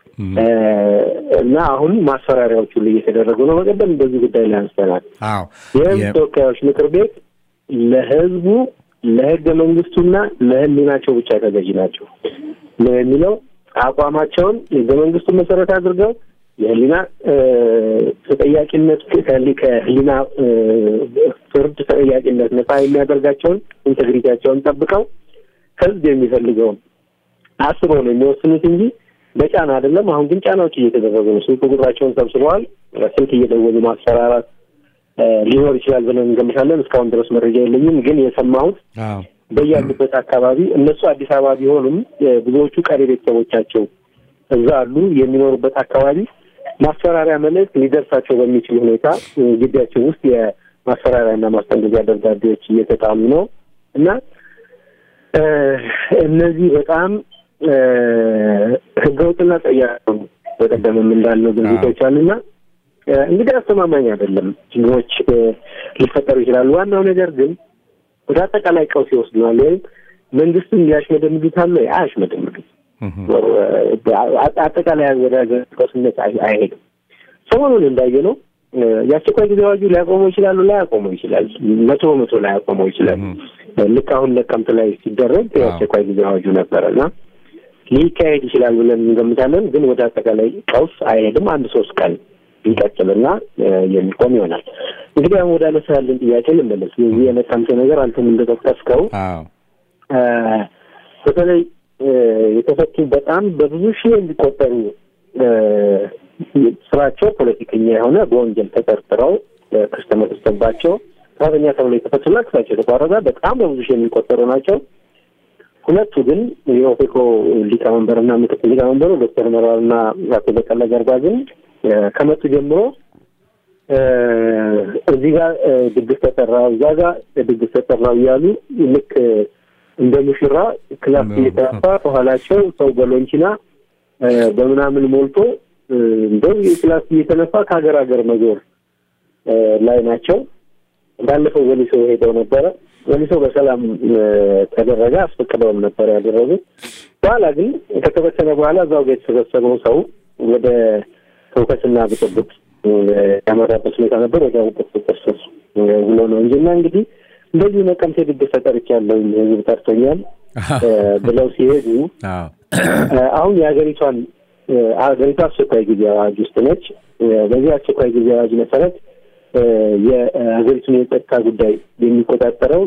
እና አሁን ማስፈራሪያዎች ሁሉ እየተደረጉ ነው። በቀደም በዚህ ጉዳይ ላይ አንስተናል። የህዝብ ተወካዮች ምክር ቤት ለህዝቡ ለህገ መንግስቱና ለህሊናቸው ብቻ ተገዥ ናቸው ነው የሚለው አቋማቸውን ህገ መንግስቱን መሰረት አድርገው የህሊና ተጠያቂነት ከህሊና ፍርድ ተጠያቂነት ነጻ የሚያደርጋቸውን ኢንቴግሪቲያቸውን ጠብቀው ህዝብ የሚፈልገውን አስበው ነው የሚወስኑት እንጂ በጫና አይደለም። አሁን ግን ጫናዎች እየተደረጉ ነው። ስልክ ቁጥራቸውን ሰብስበዋል። ስልክ እየደወሉ ማስፈራራት ሊኖር ይችላል ብለን እንገምታለን። እስካሁን ድረስ መረጃ የለኝም፣ ግን የሰማሁት በያሉበት አካባቢ እነሱ አዲስ አበባ ቢሆኑም ብዙዎቹ ቀሪ ቤተሰቦቻቸው እዛ አሉ። የሚኖሩበት አካባቢ ማስፈራሪያ መልእክት ሊደርሳቸው በሚችል ሁኔታ ግቢያቸው ውስጥ የማስፈራሪያና ማስጠንቀቂያ ደብዳቤዎች እየተጣሉ ነው እና እነዚህ በጣም ህገወጥና ጠያቂ በቀደምም እንዳልነው ድርጊቶች አሉና እንግዲህ አስተማማኝ አይደለም። ችግሮች ሊፈጠሩ ይችላሉ። ዋናው ነገር ግን ወደ አጠቃላይ ቀውስ ይወስዱናል ወይም መንግስትን ሊያሽመደምዱታል ወይ አያሽመደምዱት። አጠቃላይ ወደ ቀውስነት አይሄድም። ሰሞኑን እንዳየ ነው የአስቸኳይ ጊዜ አዋጁ ሊያቆመው ይችላሉ፣ ላያቆመው ይችላል። መቶ በመቶ ላያቆመው ይችላል። ልክ አሁን ነቀምት ላይ ሲደረግ የአስቸኳይ ጊዜ አዋጁ ነበረ እና ሊካሄድ ይችላል ብለን እንገምታለን። ግን ወደ አጠቃላይ ቀውስ አይሄድም። አንድ ሶስት ቀን ይቀጥልና የሚቆም ይሆናል። እንግዲህ አሁን ወደ አነሳ ያለን ጥያቄ ልመለስ። የዚህ የነቀምቴ ነገር አንተም እንደጠቀስከው በተለይ የተፈቱ በጣም በብዙ ሺህ የሚቆጠሩ ስራቸው ፖለቲከኛ የሆነ በወንጀል ተጠርጥረው ክስ ተመስርቶባቸው ጥፋተኛ ተብሎ የተፈቱና ክሳቸው የተቋረጠ በጣም በብዙ ሺህ የሚቆጠሩ ናቸው። ሁለቱ ግን የኦፌኮ ሊቀመንበርና ምክትል ሊቀመንበሩ ዶክተር መራርና አቶ በቀለ ገርባ ግን ከመጡ ጀምሮ እዚህ ጋር ድግስ ተጠራው፣ እዛ ጋር ድግስ ተጠራው እያሉ ልክ እንደ ሙሽራ ክላስ እየተራፋ ከኋላቸው ሰው በሎንቺና በምናምን ሞልቶ እንደው ክላስ እየተነፋ ከሀገር ሀገር መዞር ላይ ናቸው። ባለፈው ወሊሶ ሄደው ነበረ። ወሊሶ በሰላም ተደረገ። አስፈቅደውም ነበር ያደረጉት። በኋላ ግን ከተበተነ በኋላ እዛው ጋር የተሰበሰበው ሰው ወደ ትውከትና ብጥብጥ ያመራበት ሁኔታ ነበር። ወዲያው ብጥብጥ ብሎ ነው እንጂ እና እንግዲህ እንደዚሁ ነቀምቴ ድግስ ተጠርቻለሁ ህዝብ ጠርቶኛል ብለው ሲሄዱ አሁን የሀገሪቷን ሀገሪቷ አስቸኳይ ጊዜ አዋጅ ውስጥ ነች። በዚህ አስቸኳይ ጊዜ አዋጅ መሰረት የሀገሪቱን የጸጥታ ጉዳይ የሚቆጣጠረው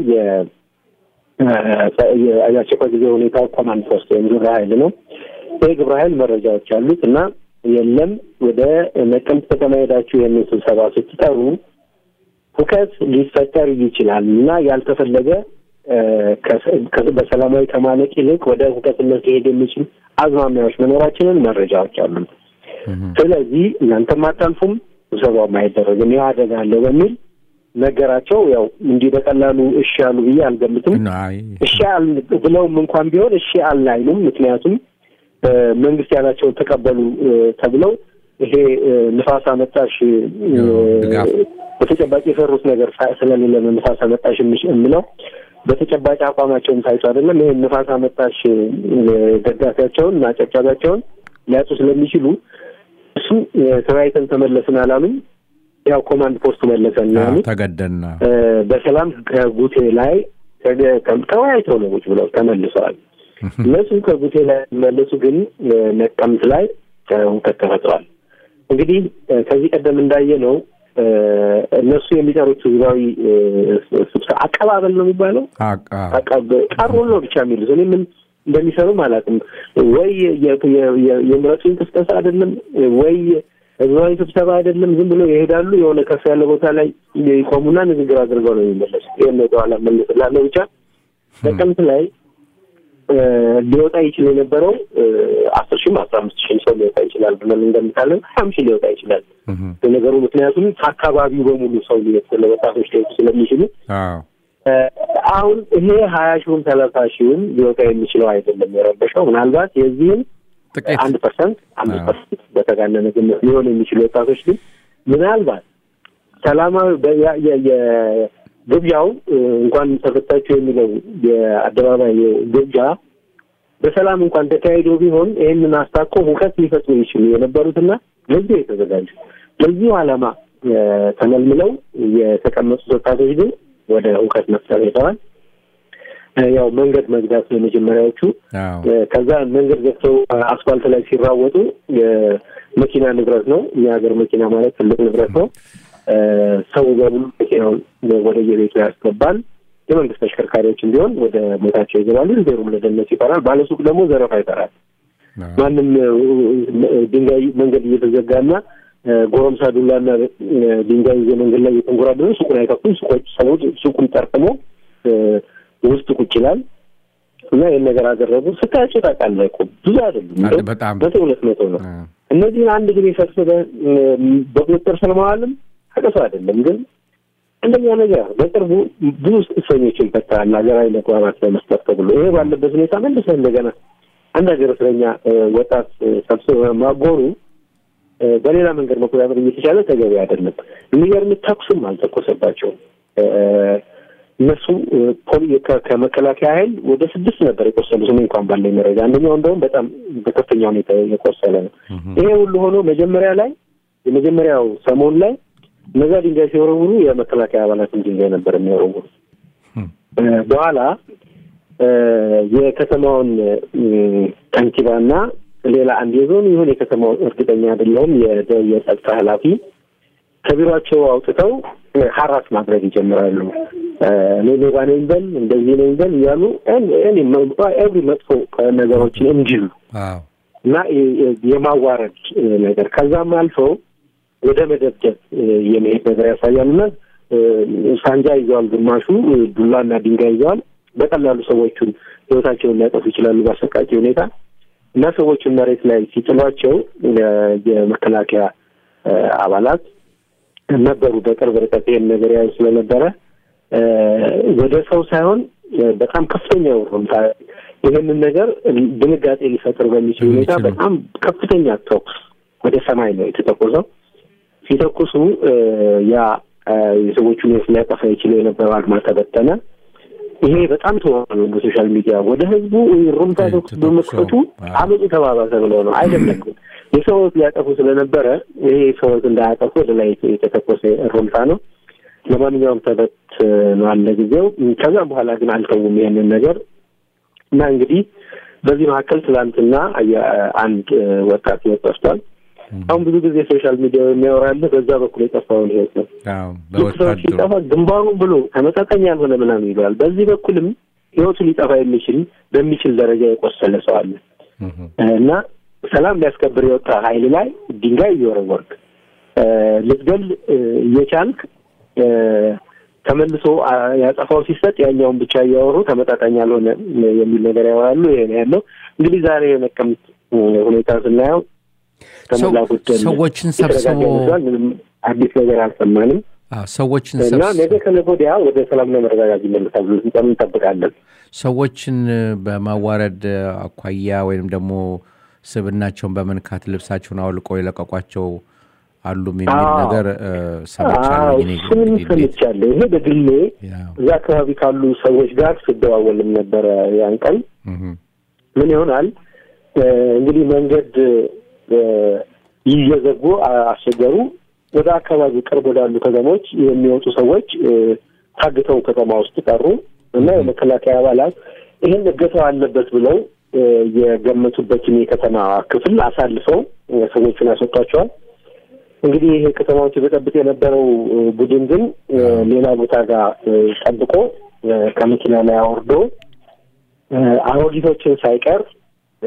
የአስቸኳይ ጊዜ ሁኔታ ኮማንድ ፖስት ወይም ግብረ ኃይል ነው። ይህ ግብረ ኃይል መረጃዎች አሉት እና የለም ወደ ነቀምት ከተማ ሄዳችሁ ይህንን ስብሰባ ስትጠሩ ሁከት ሊፈጠር ይችላል እና ያልተፈለገ በሰላማዊ ከማለቅ ይልቅ ወደ ሁከትነት ሊሄድ የሚችል አዝማሚያዎች መኖራችንን መረጃዎች አሉ። ስለዚህ እናንተም አታልፉም፣ ስብሰባውም አይደረግም፣ ይህ አደጋ አለው በሚል ነገራቸው። ያው እንዲህ በቀላሉ እሺ አሉ ብዬ አልገምትም። እሺ አል ብለውም እንኳን ቢሆን እሺ አልን አይሉም። ምክንያቱም መንግስት ያላቸውን ተቀበሉ ተብለው ይሄ ንፋስ አመጣሽ በተጨባጭ የሰሩት ነገር ስለሌለ ነው ንፋስ አመጣሽ የምለው በተጨባጭ አቋማቸውን ታይቶ አይደለም። ይሄን ንፋስ አመጣሽ ደጋፊያቸውን እና ጨብጫቢያቸውን ሊያጡ ስለሚችሉ እሱ ተወያይተን ተመለስን አላሉም። ያው ኮማንድ ፖስቱ መለሰን ያሉት ተገደና በሰላም ከጉቴ ላይ ተወያይተው ነው ቁጭ ብለው ተመልሰዋል። እነሱ ከጉቴ ላይ መለሱ፣ ግን ነቀምት ላይ ሁከት ተፈጥሯል። እንግዲህ ከዚህ ቀደም እንዳየ ነው እነሱ የሚጠሩት ህዝባዊ ስብሰባ አቀባበል ነው የሚባለው። ቀሩን ነው ብቻ የሚሉት እኔ ምን እንደሚሰሩም አላውቅም። ወይ የምረጡኝ ቅስቀሳ አይደለም ወይ ህዝባዊ ስብሰባ አይደለም። ዝም ብሎ ይሄዳሉ። የሆነ ከፍ ያለ ቦታ ላይ ይቆሙና ንግግር አድርገው ነው የሚመለሱ። ይህን ወደኋላ መልስላለሁ ብቻ ጥቅምት ላይ እ፣ ሊወጣ ይችል የነበረው እ፣ አስር ሺህም አስራ አምስት ሺህም ሰው ሊወጣ ይችላል ብለን እንደምታለን ሀያም ሺህ ሊወጣ ይችላል ለነገሩ ምክንያቱም ከአካባቢው በሙሉ ሰው ሊወጥ ለወጣቶች ሊወጡ ስለሚችሉ አዎ እ፣ አሁን ይሄ ሀያ ሺሁም ሰላሳ ሺሁም ሊወጣ የሚችለው አይደለም የረበሸው ምናልባት የዚህም ጥቂት አንድ ፐርሰንት አምስት አዎ። ፐርሰንት በተጋነነ ግምት ሊሆን የሚችሉ ወጣቶች ግን ምናልባት ሰላማዊ በ- ያ- የ- የ- ግብዣው እ፣ እንኳን ተፈታችሁ የሚለው የአደባባይ ግብዣ በሰላም እንኳን ተካሂዶ ቢሆን ይህንን አስታኮ ሁከት ሊፈጥሩ ይችሉ የነበሩትና ለዚህ የተዘጋጁ ለዚሁ ዓላማ እ፣ ተመልምለው የተቀመጡት ወጣቶች ግን ወደ ሁከት መፍጠር ሄደዋል። እ፣ ያው መንገድ መዝጋት ነው የመጀመሪያዎቹ። አዎ ከዛ መንገድ ዘግተው አስፋልት ላይ ሲራወጡ የመኪና ንብረት ነው። የሀገር መኪና ማለት ትልቅ ንብረት ነው። እ፣ ሰው በሙሉ መኪናውን ወደ የቤቱ ያስገባል። የመንግስት ተሽከርካሪዎችን ቢሆን ወደ ቦታቸው ይገባሉ። ሹፌሩም ለደህንነቱ ይፈራል። ባለሱቅ ደግሞ ዘረፋ ይፈራል። አዎ ማንም እ፣ ድንጋይ መንገድ እየተዘጋና እ፣ ጎረምሳ ዱላና እ፣ ድንጋይ ይዞ መንገድ ላይ እየተንጎራደሩ ሱቁን አይከፍቱም። ሱቆች ሰዎች ሱቁን ጠርጥሞ እ፣ ውስጥ ቁጭ ይላል እና ይህን ነገር አደረጉ። ስታያቸው ታውቃለህ እኮ ብዙ አይደሉም፣ አለ እንደው በጣም መቶ ሁለት መቶ ነው። አዎ እነዚህን አንድ ጊዜ ሰብስበህ እ፣ በቁጥጥር ስር ማዋልም አቅቶ አይደለም ግን እንደኛ ነገር በቅርቡ ብዙ እስረኞችን ፈታል ሀገራዊ መግባባት ለመስጠት ተብሎ ይሄ ባለበት ሁኔታ መልሰህ እንደገና አንድ ሀገር እስረኛ እ፣ ወጣት እ፣ ሰብስበህ ማጎሩ እ፣ በሌላ መንገድ መቆጣጠር እየተቻለ ተገቢ አይደለም። የሚገርም ተኩስም አልተኮሰባቸውም። እ፣ እነሱ እ፣ ፖሊ ከ- ከመከላከያ ኃይል ወደ ስድስት ነበር የቆሰሉት። እኔ እንኳን ባለኝ መረጃ አንደኛው እንደውም በጣም በከፍተኛ ሁኔታ የቆሰለ ነው። ይሄ ሁሉ ሆኖ መጀመሪያ ላይ የመጀመሪያው ሰሞን ላይ እነዛ ድንጋይ ሲወረውሩ የመከላከያ አባላትን ድንጋይ ነበር የሚወረውሩ። እ፣ በኋላ እ፣ የከተማውን እ፣ ከንቲባና ሌላ አንድ የዞን ይሁን የከተማውን እርግጠኛ አይደለሁም የደ- የጸጥታ ኃላፊ ከቢሯቸው አውጥተው እ፣ ሀራስ ማድረግ ይጀምራሉ። እ፣ እኔ ሌባ ነኝ በል እንደዚህ ነኝ በል እያሉ ኤቭሪ መጥፎ ነገሮችን እንዲሉ አዎ እና የ- የ- የማዋረድ እ፣ ነገር ከዛም አልፈው ወደ መደብደብ እ፣ የመሄድ ነገር ያሳያል እና እ፣ ሳንጃ ይዘዋል፣ ግማሹ እ፣ ዱላና ድንጋይ ይዘዋል። በቀላሉ ሰዎቹን ሕይወታቸውን ሊያጠፉ ይችላሉ በአሰቃቂ ሁኔታ እና ሰዎቹን መሬት ላይ ሲጥሏቸው እ፣ የመከላከያ እ፣ አባላት ነበሩ በቅርብ ርቀት ይሄን ነገር ያዩ ስለነበረ እ፣ ወደ ሰው ሳይሆን እ፣ በጣም ከፍተኛ ሁኔታ ይህንን ነገር ድንጋጤ ሊፈጥር በሚችል ሁኔታ የሚችሉ። በጣም ከፍተኛ ተኩስ ወደ ሰማይ ነው የተተኮሰው። ሲተኩሱ እ፣ ያ እ፣ የሰዎቹን ሕይወት ሊያጠፋ ይችለው የነበረው አድማ ተበተነ። ይሄ በጣም ተወሩ በሶሻል ሚዲያ ወደ ህዝቡ ሩምታ ተኩስ ተኩሶ፣ በመክፈቱ አዎ። አመፁ ተባባሰ ብለው ነው አይደለም። የሰው ሕይወት ሊያጠፉ ስለነበረ ይሄ የሰው ሕይወት እንዳያጠፉ ወደ ላይ የተተኮሰ ሩምታ ነው። ለማንኛውም ተበትኗል ለጊዜው። ከዛም በኋላ ግን አልተውም ይሄንን ነገር እና እንግዲህ በዚህ መካከል ትላንትና የ- አንድ እ፣ ወጣት ህይወት ጠፍቷል። አሁን ብዙ ጊዜ ሶሻል ሚዲያ የሚያወራልህ በዛ በኩል የጠፋውን ህይወት ነው። አዎ ልክ ሰዎች በወታደሩ ሲጠፋ ግንባሩን ብሎ ተመጣጣኝ ያልሆነ ምናምን ይለዋል። በዚህ በኩልም ህይወቱ ሊጠፋ የሚችል በሚችል ደረጃ የቆሰለ ሰው አለ እህ፣ እና ሰላም ሊያስከብር የወጣ ኃይል ላይ ድንጋይ እየወረወርክ እ፣ ልትገል እ፣ እየቻልክ እ፣ ተመልሶ አ፣ ያጸፋው ሲሰጥ ያኛውን ብቻ እያወሩ ተመጣጣኝ ያልሆነ እ፣ የሚል ነገር ያወራሉ። ይሄ ነው ያለው። እንግዲህ ዛሬ የመቀምት እ፣ ሁኔታ ስናየው ከሞላ ሰው- ጎደል ሰዎችን የተረጋጋ ሰብስቦ ይመስላል። ምንም አዲስ ነገር አልሰማንም አዎ ሰዎችን እና ሰብስ- ነገ ከነገ ወዲያ ወደ ሰላምና መረጋጋት ይመለሳል ብለን እንጠብቃለን። ሰዎችን በማዋረድ አኳያ ወይም ደግሞ ስብናቸውን በመንካት ልብሳቸውን አውልቀው የለቀቋቸው አሉም የሚል አዎ። ነገር እ፣ ሰምቻለሁ። አዎ እኔ እሱንም እንግዲህ እንዴት- ሰምቻለሁ። ይሄ በግሌ ያው፣ እዛ አካባቢ ካሉ ሰዎች ጋር ስደዋወልም ነበረ ያን ቀን እህ፣ ምን ይሆናል እ፣ እንግዲህ መንገድ እ፣ እየዘጉ አ- አስቸገሩ። ወደ አካባቢ ቅርብ ወዳሉ ከተሞች የሚወጡ ሰዎች እ፣ ታግተው ከተማ ውስጥ ቀሩ እና የመከላከያ አባላት ይህን እገታው አለበት ብለው እ፣ የገመቱበትን የከተማ ክፍል አሳልፈው እ፣ ሰዎቹን ያስወጧቸዋል። እንግዲህ ይሄ ከተማውን ሲበጠብጥ የነበረው እ፣ ቡድን ግን እ፣ ሌላ ቦታ ጋር እ፣ ጠብቆ እ፣ ከመኪና ላይ አወርዶ እ፣ አሮጊቶችን ሳይቀር እ፣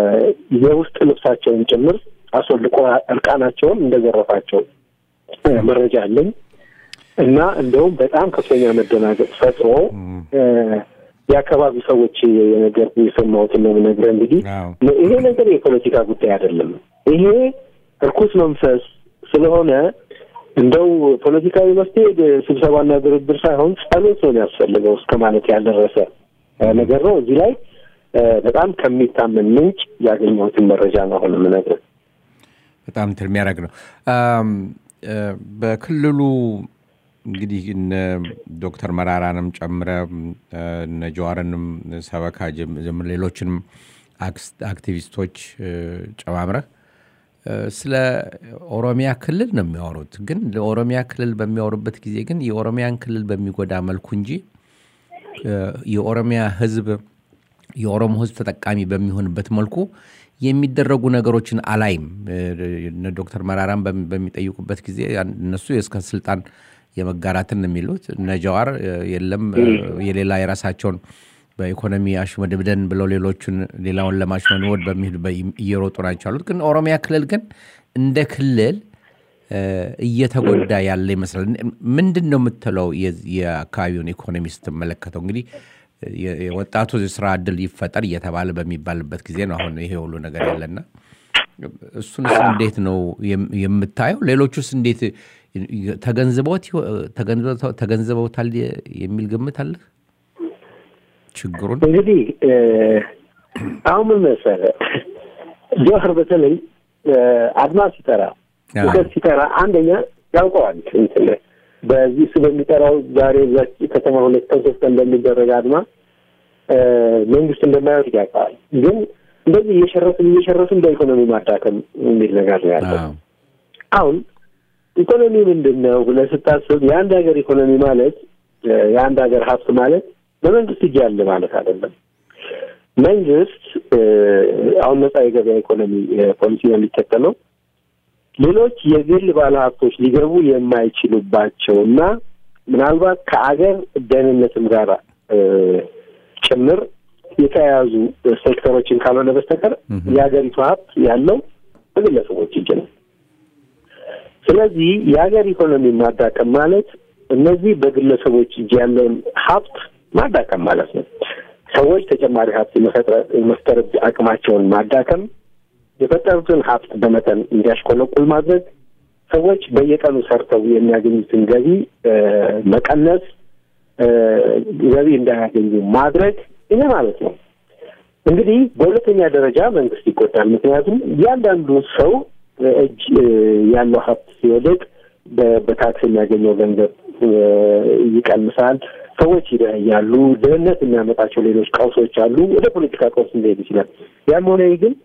የውስጥ ልብሳቸውን ጭምር አስወልቆ እርቃናቸውን እንደዘረፋቸው እ፣ መረጃ አለኝ እና እንደውም በጣም ከፍተኛ መደናገጥ ፈጥሮ እ፣ የአካባቢው ሰዎች የነገር የሰማሁትን ነው የምነግርህ። እንግዲህ አዎ። ይሄ ነገር የፖለቲካ ጉዳይ አይደለም። ይሄ እርኩስ መንፈስ ስለሆነ እንደው ፖለቲካዊ መፍትሄ ስብሰባና ድርድር ሳይሆን ጸሎት ነው የሚያስፈልገው እስከ ማለት ያልደረሰ እ፣ ነገር ነው። እዚህ ላይ እ፣ በጣም ከሚታመን ምንጭ ያገኘሁትን መረጃ ነው አሁን የምነግርህ። በጣም እንትን የሚያደርግ ነው። አም፣ እ፣ በክልሉ እንግዲህ እነ ዶክተር መራራንም ጨምረ እ፣ እነ ጀዋርንም ሰበካ ጀም- ጀምር ሌሎችንም አክስ- አክቲቪስቶች እ፣ ጨማምረህ እ፣ ስለ ኦሮሚያ ክልል ነው የሚያወሩት። ግን ለኦሮሚያ ክልል በሚያወሩበት ጊዜ ግን የኦሮሚያን ክልል በሚጎዳ መልኩ እንጂ እ፣ የኦሮሚያ ሕዝብ የኦሮሞ ሕዝብ ተጠቃሚ በሚሆንበት መልኩ የሚደረጉ ነገሮችን አላይም። እ፣ እነ ዶክተር መራራን በሚ- በሚጠይቁበት ጊዜ ያን- እነሱ እስከ ስልጣን የመጋራትን ነው የሚሉት። እነ ጀዋር እ፣ የለም እ፣ የሌላ የራሳቸውን በኢኮኖሚ አሽመድምደን ብለው ሌሎቹን ሌላውን ለማሽመንወድ በሚሄዱ በ- እየሮጡ ናቸው ያሉት። ግን ኦሮሚያ ክልል ግን እንደ ክልል እ፣ እየተጎዳ ያለ ይመስላል። ምንድን ነው የምትለው የዚ- የአካባቢውን ኢኮኖሚ ስትመለከተው? እንግዲህ የ- የወጣቱ የስራ እድል ይፈጠር እየተባለ በሚባልበት ጊዜ ነው አሁን ይሄ ሁሉ ነገር ያለና እሱንስ እንዴት ነው የም- የምታየው? ሌሎቹስ እንዴት ተገንዝበውት ይሆ- ተገንዝበው- ተገንዝበውታል የሚል ግምት አለህ? ችግሩን እንግዲህ እ፣ አሁን ምን መሰለህ ጆሀር በተለይ እ፣ አድማ ሲጠራ አዎ። ውከት ሲጠራ አንደኛ ያውቀዋል እንትን በዚህ እሱ በሚጠራው ዛሬ እዛች ከተማ ሁለት ቀን ሶስት ቀን እንደሚደረግ አድማ እ፣ መንግስት እንደማይወድ ያውቀዋል። ግን እንደዚህ እየሸረሱን እየሸረሱን በኢኮኖሚ ማዳከም የሚል ነገር ነው ያለው። አዎ። አሁን ኢኮኖሚ ምንድን ነው ብለህ ስታስብ የአንድ ሀገር ኢኮኖሚ ማለት እ፣ የአንድ ሀገር ሀብት ማለት በመንግስት እጅ ያለ ማለት አይደለም። መንግስት እ፣ አሁን ነጻ የገበያ ኢኮኖሚ እ፣ ፖሊሲ ነው የሚከተለው ሌሎች የግል ባለሀብቶች ሊገቡ የማይችሉባቸው እና ምናልባት ከአገር ደህንነትም ጋር እ፣ ጭምር የተያያዙ ሴክተሮችን ካልሆነ በስተቀር የሀገሪቱ ሀብት ያለው በግለሰቦች እጅ ነው። ስለዚህ የሀገር ኢኮኖሚ ማዳቀም ማለት እነዚህ በግለሰቦች እጅ ያለውን ሀብት ማዳቀም ማለት ነው። ሰዎች ተጨማሪ ሀብት የመፈጥረ- የመፍጠር አቅማቸውን ማዳከም፣ የፈጠሩትን ሀብት በመጠን እንዲያሽቆለቁል ማድረግ፣ ሰዎች በየቀኑ ሰርተው የሚያገኙትን ገቢ እ፣ መቀነስ፣ እ፣ ገቢ እንዳያገኙ ማድረግ ይሄ ማለት ነው። እንግዲህ በሁለተኛ ደረጃ መንግስት ይጎዳል። ምክንያቱም እያንዳንዱ ሰው እጅ እ፣ ያለው ሀብት ሲወደቅ በ- በታክስ የሚያገኘው ገንዘብ እ፣ ይቀንሳል። ሰዎች ይደህያሉ። ድህነት የሚያመጣቸው ሌሎች ቀውሶች አሉ። ወደ ፖለቲካ ቀውስ ሊሄድ ይችላል። ያም ሆነ ይህ ግን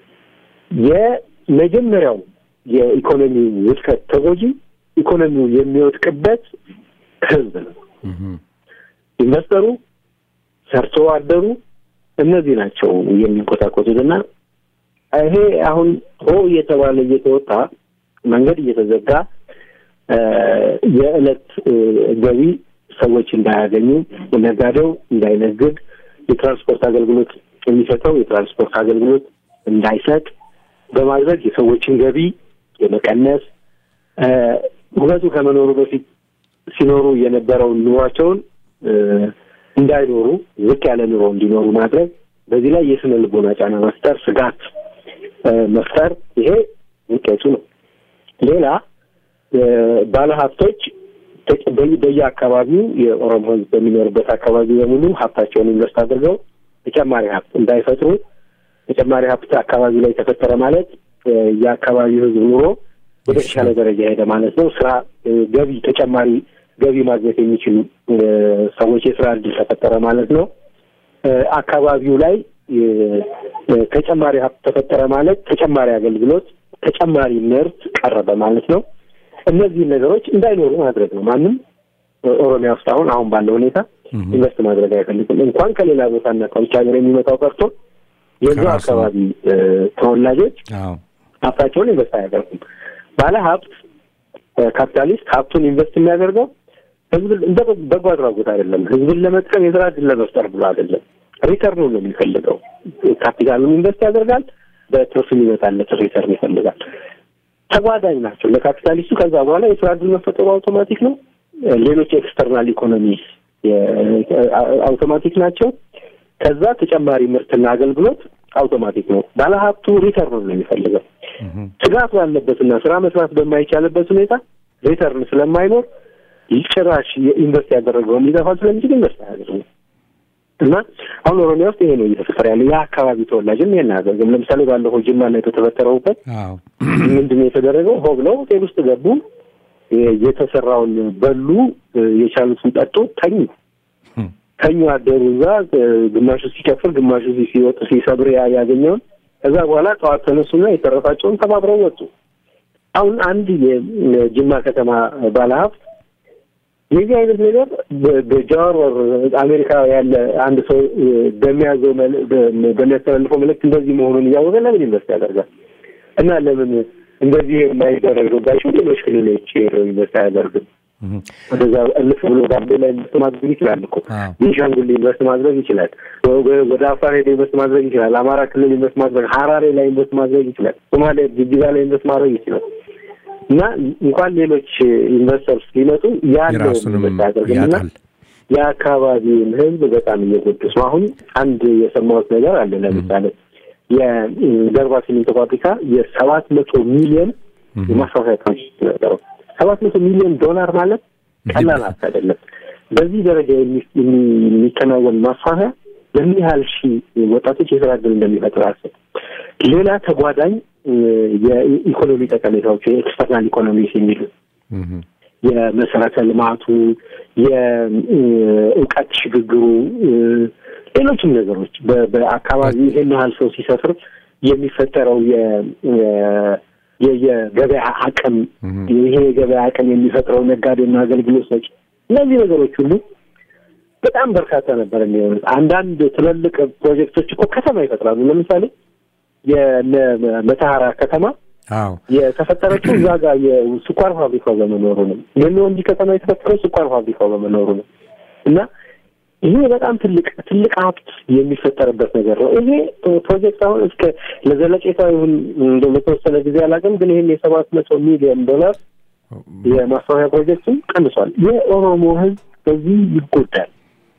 የመጀመሪያው የኢኮኖሚ ውድቀት ተጎጂ ኢኮኖሚው የሚወድቅበት ህዝብ ነው። ኢንቨስተሩ፣ ሰርቶ አደሩ እነዚህ ናቸው የሚንኮታኮቱት እና ይሄ አሁን ሆ እየተባለ እየተወጣ መንገድ እየተዘጋ እ፣ የዕለት እ፣ ገቢ ሰዎች እንዳያገኙ፣ ነጋዴው እንዳይነግድ፣ የትራንስፖርት አገልግሎት የሚሰጠው የትራንስፖርት አገልግሎት እንዳይሰጥ በማድረግ የሰዎችን ገቢ የመቀነስ እ፣ ውበቱ ከመኖሩ በፊት ሲኖሩ የነበረውን ኑሯቸውን እ፣ እንዳይኖሩ ዝቅ ያለ ኑሮ እንዲኖሩ ማድረግ፣ በዚህ ላይ የስነ ልቦና ጫና መፍጠር፣ ስጋት እ፣ መፍጠር ይሄ ውጤቱ ነው። ሌላ እ፣ ባለሀብቶች ተጨ- በየ- በየአካባቢው የኦሮሞ ሕዝብ በሚኖርበት አካባቢ በሙሉ ሀብታቸውን ኢንቨስት አድርገው ተጨማሪ ሀብት እንዳይፈጥሩ ተጨማሪ ሀብት አካባቢ ላይ ተፈጠረ ማለት እ፣ የአካባቢው ሕዝብ ኑሮ ወደ ተሻለ ደረጃ ሄደ ማለት ነው። ስራ እ፣ ገቢ ተጨማሪ ገቢ ማግኘት የሚችሉ እ፣ ሰዎች የስራ እድል ተፈጠረ ማለት ነው። እ፣ አካባቢው ላይ እ፣ እ፣ ተጨማሪ ሀብት ተፈጠረ ማለት ተጨማሪ አገልግሎት፣ ተጨማሪ ምርት ቀረበ ማለት ነው። እነዚህን ነገሮች እንዳይኖሩ ማድረግ ነው። ማንም እ፣ ኦሮሚያ ውስጥ አሁን አሁን ባለው ሁኔታ ኢንቨስት ማድረግ አይፈልግም። እንኳን ከሌላ ቦታና ከውጭ ሀገር የሚመጣው ቀርቶ የዛ ከራሱ አካባቢ እ፣ ተወላጆች አዎ ሀብታቸውን ኢንቨስት አያደርጉም። ባለ ሀብት ካፒታሊስት ሀብቱን ኢንቨስት የሚያደርገው ህዝብ እንደ በጎ አድራጎት አይደለም። ህዝብን ለመጥቀም የስራ እድል ለመፍጠር ብሎ አይደለም። ሪተርኑ ነው የሚፈልገው። ካፒታሉን ኢንቨስት ያደርጋል፣ በትርፍ የሚመጣለት ሪተርን ይፈልጋል። ተጓዳኝ ናቸው ለካፒታሊስቱ። ከዛ በኋላ የስራ እድል መፈጠሩ አውቶማቲክ ነው። ሌሎች ኤክስተርናል ኢኮኖሚ አውቶማቲክ ናቸው። ከዛ ተጨማሪ ምርትና አገልግሎት አውቶማቲክ ነው። ባለሀብቱ ሪተርን ነው የሚፈልገው። ስጋት ባለበትና ስራ መስራት በማይቻልበት ሁኔታ ሪተርን ስለማይኖር ጭራሽ ኢንቨስት ያደረገውም ሊጠፋ ስለሚችል ኢንቨስት አያደርግም። እና አሁን ኦሮሚያ ውስጥ ይሄ ነው እየተፈጠረ ያለው። የአካባቢ ተወላጅም ይሄን አያደርግም። ለምሳሌ ባለፈው ጅማ ላይ በተፈጠረውበት አዎ ምንድን ነው የተደረገው? ሆ ብለው ሆቴል ውስጥ ገቡ፣ የተሰራውን በሉ፣ የቻሉትን ጠጡ፣ ተኙ ተኙ አደሩ። እዛ ግማሹ ሲጨፍር፣ ግማሹ ሲወጥ ሲሰብር ያ- ያገኘውን ከዛ በኋላ ጠዋት ተነሱና የተረፋቸውን ተባብረው ወጡ። አሁን አንድ የጅማ ከተማ ባለሀብት የዚህ አይነት ነገር በ- በጃዋር ወር አሜሪካ ያለ አንድ ሰው በሚያዘው መል- በ- በሚያስተላልፈው መልእክት እንደዚህ መሆኑን እያወቀ ለምን ኢንቨስት ያደርጋል? እና ለምን እንደዚህ የማይደረግባቸው ሌሎች ክልሎች ሄደው ኢንቨስት አያደርግም? ወደዛ እልፍ ብሎ ጋምቤላ ኢንቨስት ማድረግ ይችላል እኮ አዎ። ቤንሻንጉል ኢንቨስት ማድረግ ይችላል። ወ- ወደ አፋር ሄዶ ኢንቨስት ማድረግ ይችላል። አማራ ክልል ኢንቨስት ማድረግ፣ ሀራሬ ላይ ኢንቨስት ማድረግ ይችላል። ሶማሌ ጅጅጋ ላይ ኢንቨስት ማድረግ ይችላል። እና እንኳን ሌሎች ኢንቨስተርስ ሊመጡ ያለው የራሱንም ኢንቨስት አያደርግም እና ያጣል። የአካባቢውን ሕዝብ በጣም እየጎዱት ነው። አሁን አንድ የሰማሁት ነገር አለ። ለምሳሌ የገርባ ሲሚንቶ ፋብሪካ የሰባት መቶ ሚሊዮን የማስፋፊያ ፕሮጀክት ነበረው። ሰባት መቶ ሚሊዮን ዶላር ማለት ቀላል ሀብት አይደለም። በዚህ ደረጃ የሚ- የሚ- የሚከናወን ማስፋፊያ ለምን ያህል ሺህ ወጣቶች የስራ እድል እንደሚፈጥር አስብ። ሌላ ተጓዳኝ እ፣ የኢኮኖሚ ጠቀሜታዎች የኤክስተርናል ኢኮኖሚስ የሚሉት እህም። የመሰረተ ልማቱ፣ የእውቀት ሽግግሩ፣ እ፣ ሌሎችም ነገሮች በ- በአካባቢ ይህን ያህል ሰው ሲሰፍር የሚፈጠረው የ- የ- የ- የገበያ አቅም ይሄ የገበያ አቅም የሚፈጥረው ነጋዴና አገልግሎት ሰጪ እነዚህ ነገሮች ሁሉ በጣም በርካታ ነበር የሚሆኑት። አንዳንድ ትልልቅ ፕሮጀክቶች እኮ ከተማ ይፈጥራሉ። ለምሳሌ የነ መተሐራ ከተማ አዎ የተፈጠረችው እዛ ጋር የስኳር ፋብሪካው በመኖሩ ነው። የወንጂ ከተማ የተፈጠረው ስኳር ፋብሪካው በመኖሩ ነው እና ይሄ በጣም ትልቅ ትልቅ ሀብት የሚፈጠርበት ነገር ነው። ይሄ ፕሮጀክት አሁን እስከ ለዘለቄታ ይሁን እንደው ለተወሰነ ጊዜ አላውቅም፣ ግን ይህን የሰባት መቶ ሚሊዮን ዶላር የማስፋፊያ ፕሮጀክቱን ቀንሷል። የኦሮሞ ሕዝብ በዚህ ይጎዳል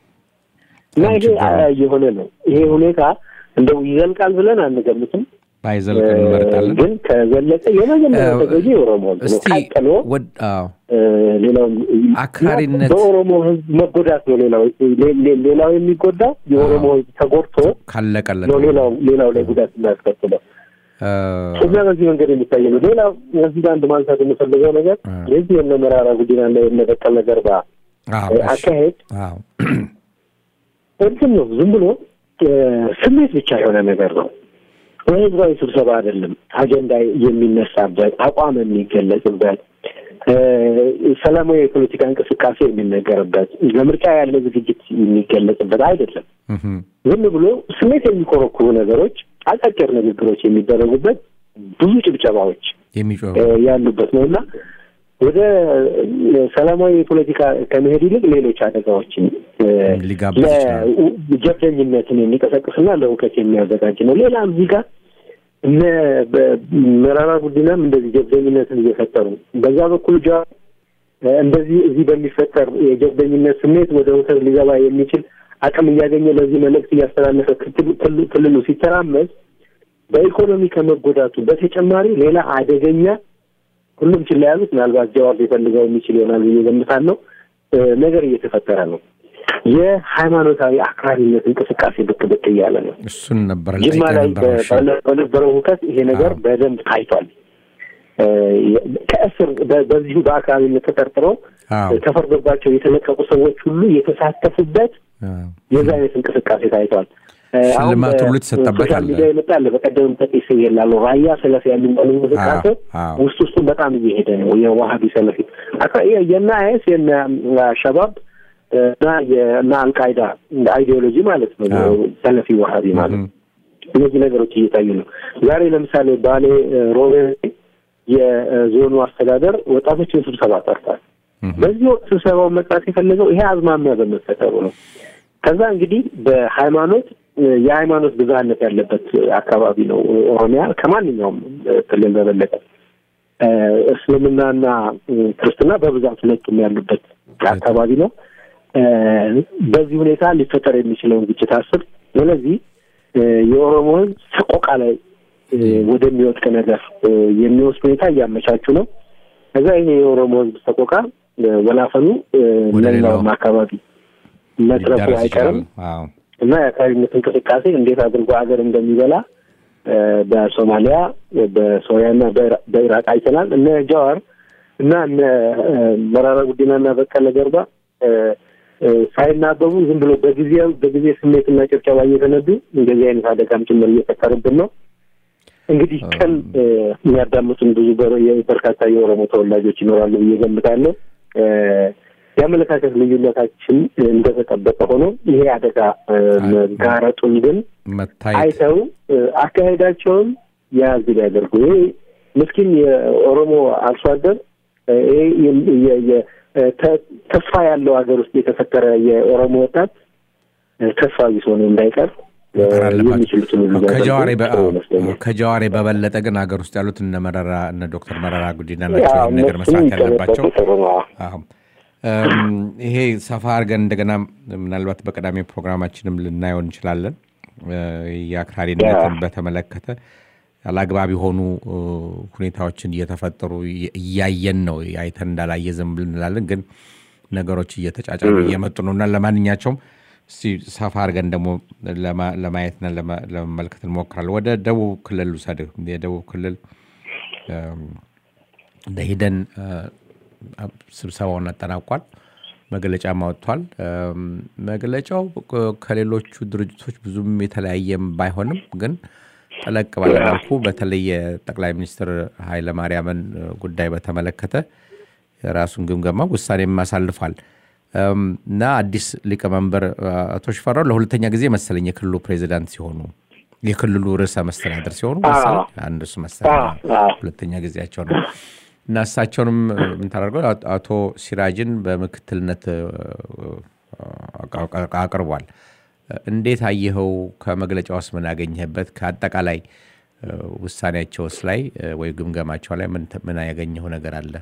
እና ይሄ የሆነ ነው። ይሄ ሁኔታ እንደው ይዘልቃል ብለን አንገምትም። ባይዘልቅ እንመርጣለን። ግን ከዘለቀ የመጀመሪያው ተጎጂ የኦሮሞ ሕዝብ ነው። እስቲ ቀጥሎ ወድ አዎ ሌላው አክራሪነት- በኦሮሞ ህዝብ መጎዳት ነው። ሌላው ሌ- ሌ- ሌላው የሚጎዳው የኦሮሞ ህዝብ ተጎድቶ ካለቀለት ነው ሌላው ሌላው ላይ ጉዳት የሚያስከትለው እ፣ እዛ በዚህ መንገድ የሚታይ ነው። ሌላው እዚህ ጋር አንድ ማንሳት የምፈልገው ነገር አ። የዚህ የነ መራራ ጉዲና እና የነ በቀለ ገርባ አዎ እሺ። አካሄድ አዎ እንትን ነው። ዝም ብሎ እ፣ ስሜት ብቻ የሆነ ነገር ነው። በህዝባዊ ስብሰባ አይደለም አጀንዳ የሚነሳበት አቋም የሚገለጽበት እ፣ ሰላማዊ የፖለቲካ እንቅስቃሴ የሚነገርበት ለምርጫ ያለ ዝግጅት የሚገለጽበት አይደለም። እህም። ዝም ብሎ ስሜት የሚኮረኩሩ ነገሮች፣ አጫጭር ንግግሮች የሚደረጉበት ብዙ ጭብጨባዎች የሚጮህ እ፣ ያሉበት ነው እና ወደ እ፣ ሰላማዊ የፖለቲካ ከመሄድ ይልቅ ሌሎች አደጋዎችን እ፣ ሊጋብዝ ይችላል። ለጀብደኝነትን የሚቀሰቅስና ለእውቀት የሚያዘጋጅ ነው። ሌላ እዚህ ጋር እነ በ- መራራ ጉዲናም እንደዚህ ጀብደኝነትን እየፈጠሩ በዛ በኩል ጃ እንደዚህ እዚህ በሚፈጠር የጀብደኝነት ስሜት ወደ ውተር ሊገባ የሚችል አቅም እያገኘ ለዚህ መልእክት እያስተላለፈ ክትል- ክልል- ክልሉ ሲተራመስ በኢኮኖሚ ከመጎዳቱ በተጨማሪ ሌላ አደገኛ ሁሉም ችላ ያሉት ምናልባት ጀዋር ሊፈልገው የሚችል ይሆናል ብዬ ገምታለሁ እ፣ ነገር እየተፈጠረ ነው። የሃይማኖታዊ አክራሪነት እንቅስቃሴ ብቅ ብቅ እያለ ነው። እሱን ነበር ጅማ ልጠይቅህ ላይ ነበር። እሺ። በ- በነበረው ሁከት ይሄ ነገር አዎ። በደንብ ታይቷል። እ፣ ከእስር በ- በዚሁ በአካባቢነት ተጠርጥረው አዎ ተፈርዶባቸው የተለቀቁ ሰዎች ሁሉ የተሳተፉበት አዎ። የዛ አይነት እንቅስቃሴ ታይቷል። እ፣ አሁን ሽልማት ሁሉ በ- የተሰጠበት ሶሻል አለ። ሚዲያ ይመጣል። በቀደም ጠቂስ ይላሉ ራያ ሰለፊ የሚባሉ እንቅስቃሴ አዎ፣ አዎ። ውስጥ ውስጡን በጣም እየሄደ ነው። የዋሀቢ ሰለፊ አካ- የ- የነ አይስ የነ ሸባብ እና የና አልቃይዳ እንደ አይዲዮሎጂ ማለት ነው። አዎ። ሰለፊ ዋሀቢ ማለት እህም። እነዚህ ነገሮች እየታዩ ነው። ዛሬ ለምሳሌ ባሌ ሮቤ የዞኑ አስተዳደር ወጣቶችን ስብሰባ ጠርቷል። እህም። በዚህ ወቅት ስብሰባውን መጥራት የፈለገው ይሄ አዝማሚያ በመፈጠሩ ነው። ከዛ እንግዲህ በሃይማኖት የሃይማኖት ብዝሃነት ያለበት አካባቢ ነው ኦሮሚያ ከማንኛውም ክልል በበለጠ እ፣ እስልምናና እ፣ ክርስትና በብዛት ሁለቱም ያሉበት አካባቢ ነው። በዚህ ሁኔታ ሊፈጠር የሚችለውን ግጭት አስብ። ስለዚህ የኦሮሞ ህዝብ ሰቆቃ ላይ ወደሚወድቅ ነገር የሚወስድ ሁኔታ እያመቻቹ ነው። ከዛ ይሄ የኦሮሞ ህዝብ ሰቆቃ ወላፈኑ ሌላውም አካባቢ መትረፉ አይቀርም እና የአክራሪነት እንቅስቃሴ እንዴት አድርጎ ሀገር እንደሚበላ በሶማሊያ በሶሪያና በኢራቅ አይተናል። እነ ጃዋር እና እነ መራራ ጉዲናና በቀለ ገርባ ሳይናበቡ ዝም ብሎ በጊዜ በጊዜ ስሜትና ጭብጨባ እየተነዱ እንደዚህ አይነት አደጋም ጭምር እየፈጠሩብን ነው። እንግዲህ ቀን የሚያዳምጡን ብዙ በርካታ የኦሮሞ ተወላጆች ይኖራሉ ብዬ ገምታለሁ። የአመለካከት ልዩነታችን እንደተጠበቀ ሆኖ ይሄ አደጋ መጋረጡን ግን አይተው አካሄዳቸውን የያዝ ሊያደርጉ ይሄ ምስኪን የኦሮሞ አርሶ አደር ይሄ ተስፋ ያለው ሀገር ውስጥ የተፈጠረ የኦሮሞ ወጣት ተስፋ ቢስ ሆኖ እንዳይቀር የሚችሉትን ከጀዋሬ በበለጠ ግን ሀገር ውስጥ ያሉት እነ መረራ እነ ዶክተር መረራ ጉዲና ናቸው ነገር መስራት ያለባቸው። ይሄ ሰፋ አድርገን እንደገና ምናልባት በቀዳሚ ፕሮግራማችንም ልናየው እንችላለን። የአክራሪነትን በተመለከተ አላግባብ የሆኑ ሁኔታዎችን እየተፈጠሩ እያየን ነው። አይተን እንዳላየ ዝም ብለን እንላለን፣ ግን ነገሮች እየተጫጫሉ እየመጡ ነው እና ለማንኛቸውም እስቲ ሰፋ አድርገን ደግሞ ለማየትና ለመመልከት እንሞክራለን። ወደ ደቡብ ክልል ውሰድህ። የደቡብ ክልል ሂደን ስብሰባውን አጠናቋል። መግለጫም አወጥቷል። መግለጫው ከሌሎቹ ድርጅቶች ብዙም የተለያየም ባይሆንም ግን ጠለቅ ባለመልኩ በተለይ የጠቅላይ ሚኒስትር ኃይለማርያምን ጉዳይ በተመለከተ የራሱን ግምገማ ውሳኔም አሳልፏል እና አዲስ ሊቀመንበር አቶ ሽፈራው ለሁለተኛ ጊዜ መሰለኝ የክልሉ ፕሬዚዳንት ሲሆኑ የክልሉ ርዕሰ መስተዳደር ሲሆኑ መሰለኝ አንዱ እሱ መሰለኝ ሁለተኛ ጊዜያቸው ነው እና እሳቸውንም የምታደርገው አቶ ሲራጅን በምክትልነት አቅርቧል። እንዴት አየኸው? ከመግለጫ ውስጥ ምን ያገኘህበት? ከአጠቃላይ ውሳኔያቸውስ ላይ ወይ ግምገማቸው ላይ ምን ያገኘው ነገር አለ?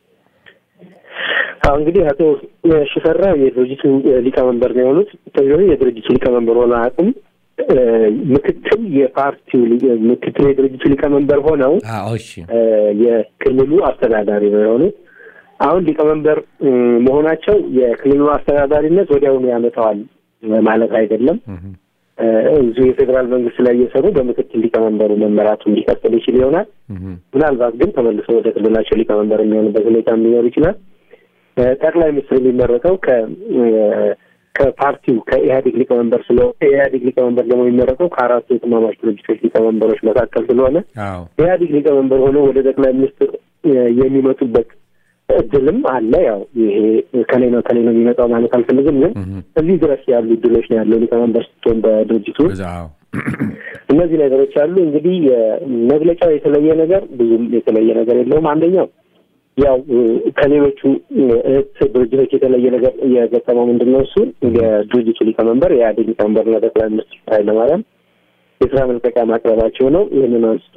እንግዲህ አቶ ሽፈራ የድርጅቱ ሊቀመንበር ነው የሆኑት። የድርጅቱ ሊቀመንበር ሆነ አቅም ምክትል የፓርቲው ምክትል የድርጅቱ ሊቀመንበር ሆነው የክልሉ አስተዳዳሪ ነው የሆኑት። አሁን ሊቀመንበር መሆናቸው የክልሉ አስተዳዳሪነት ወዲያውኑ ያመጣዋል ማለት አይደለም። እዚሁ የፌዴራል መንግስት ላይ እየሰሩ በምክትል ሊቀመንበሩ መመራቱ እንዲቀጥል ይችል ይሆናል። ምናልባት ግን ተመልሶ ወደ ክልላቸው ሊቀመንበር የሚሆንበት ሁኔታ ሊኖር ይችላል። ጠቅላይ ሚኒስትር የሚመረጠው ከ ከፓርቲው ከኢህአዴግ ሊቀመንበር ስለሆነ የኢህአዴግ ሊቀመንበር ደግሞ የሚመረጠው ከአራቱ የትማማች ድርጅቶች ሊቀመንበሮች መካከል ስለሆነ ኢህአዴግ ሊቀመንበር ሆነው ወደ ጠቅላይ ሚኒስትር የሚመጡበት እድልም አለ። ያው ይሄ ከሌ ነው ከሌ ነው የሚመጣው ማለት አልፈልግም፣ ግን እዚህ ድረስ ያሉ እድሎች ነው ያለው ሊቀመንበር ስትሆን በድርጅቱ እነዚህ ነገሮች አሉ። እንግዲህ መግለጫው የተለየ ነገር ብዙም የተለየ ነገር የለውም። አንደኛው ያው ከሌሎቹ እህት ድርጅቶች የተለየ ነገር የገጠመው ምንድን ነው? እሱ የድርጅቱ ሊቀመንበር የኢህአዴግ ሊቀመንበርና ጠቅላይ ሚኒስትር ኃይለማርያም የስራ መልቀቂያ ማቅረባቸው ነው። ይህንን አንስቶ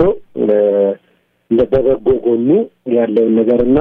በበጎ ጎኑ ያለውን ነገርና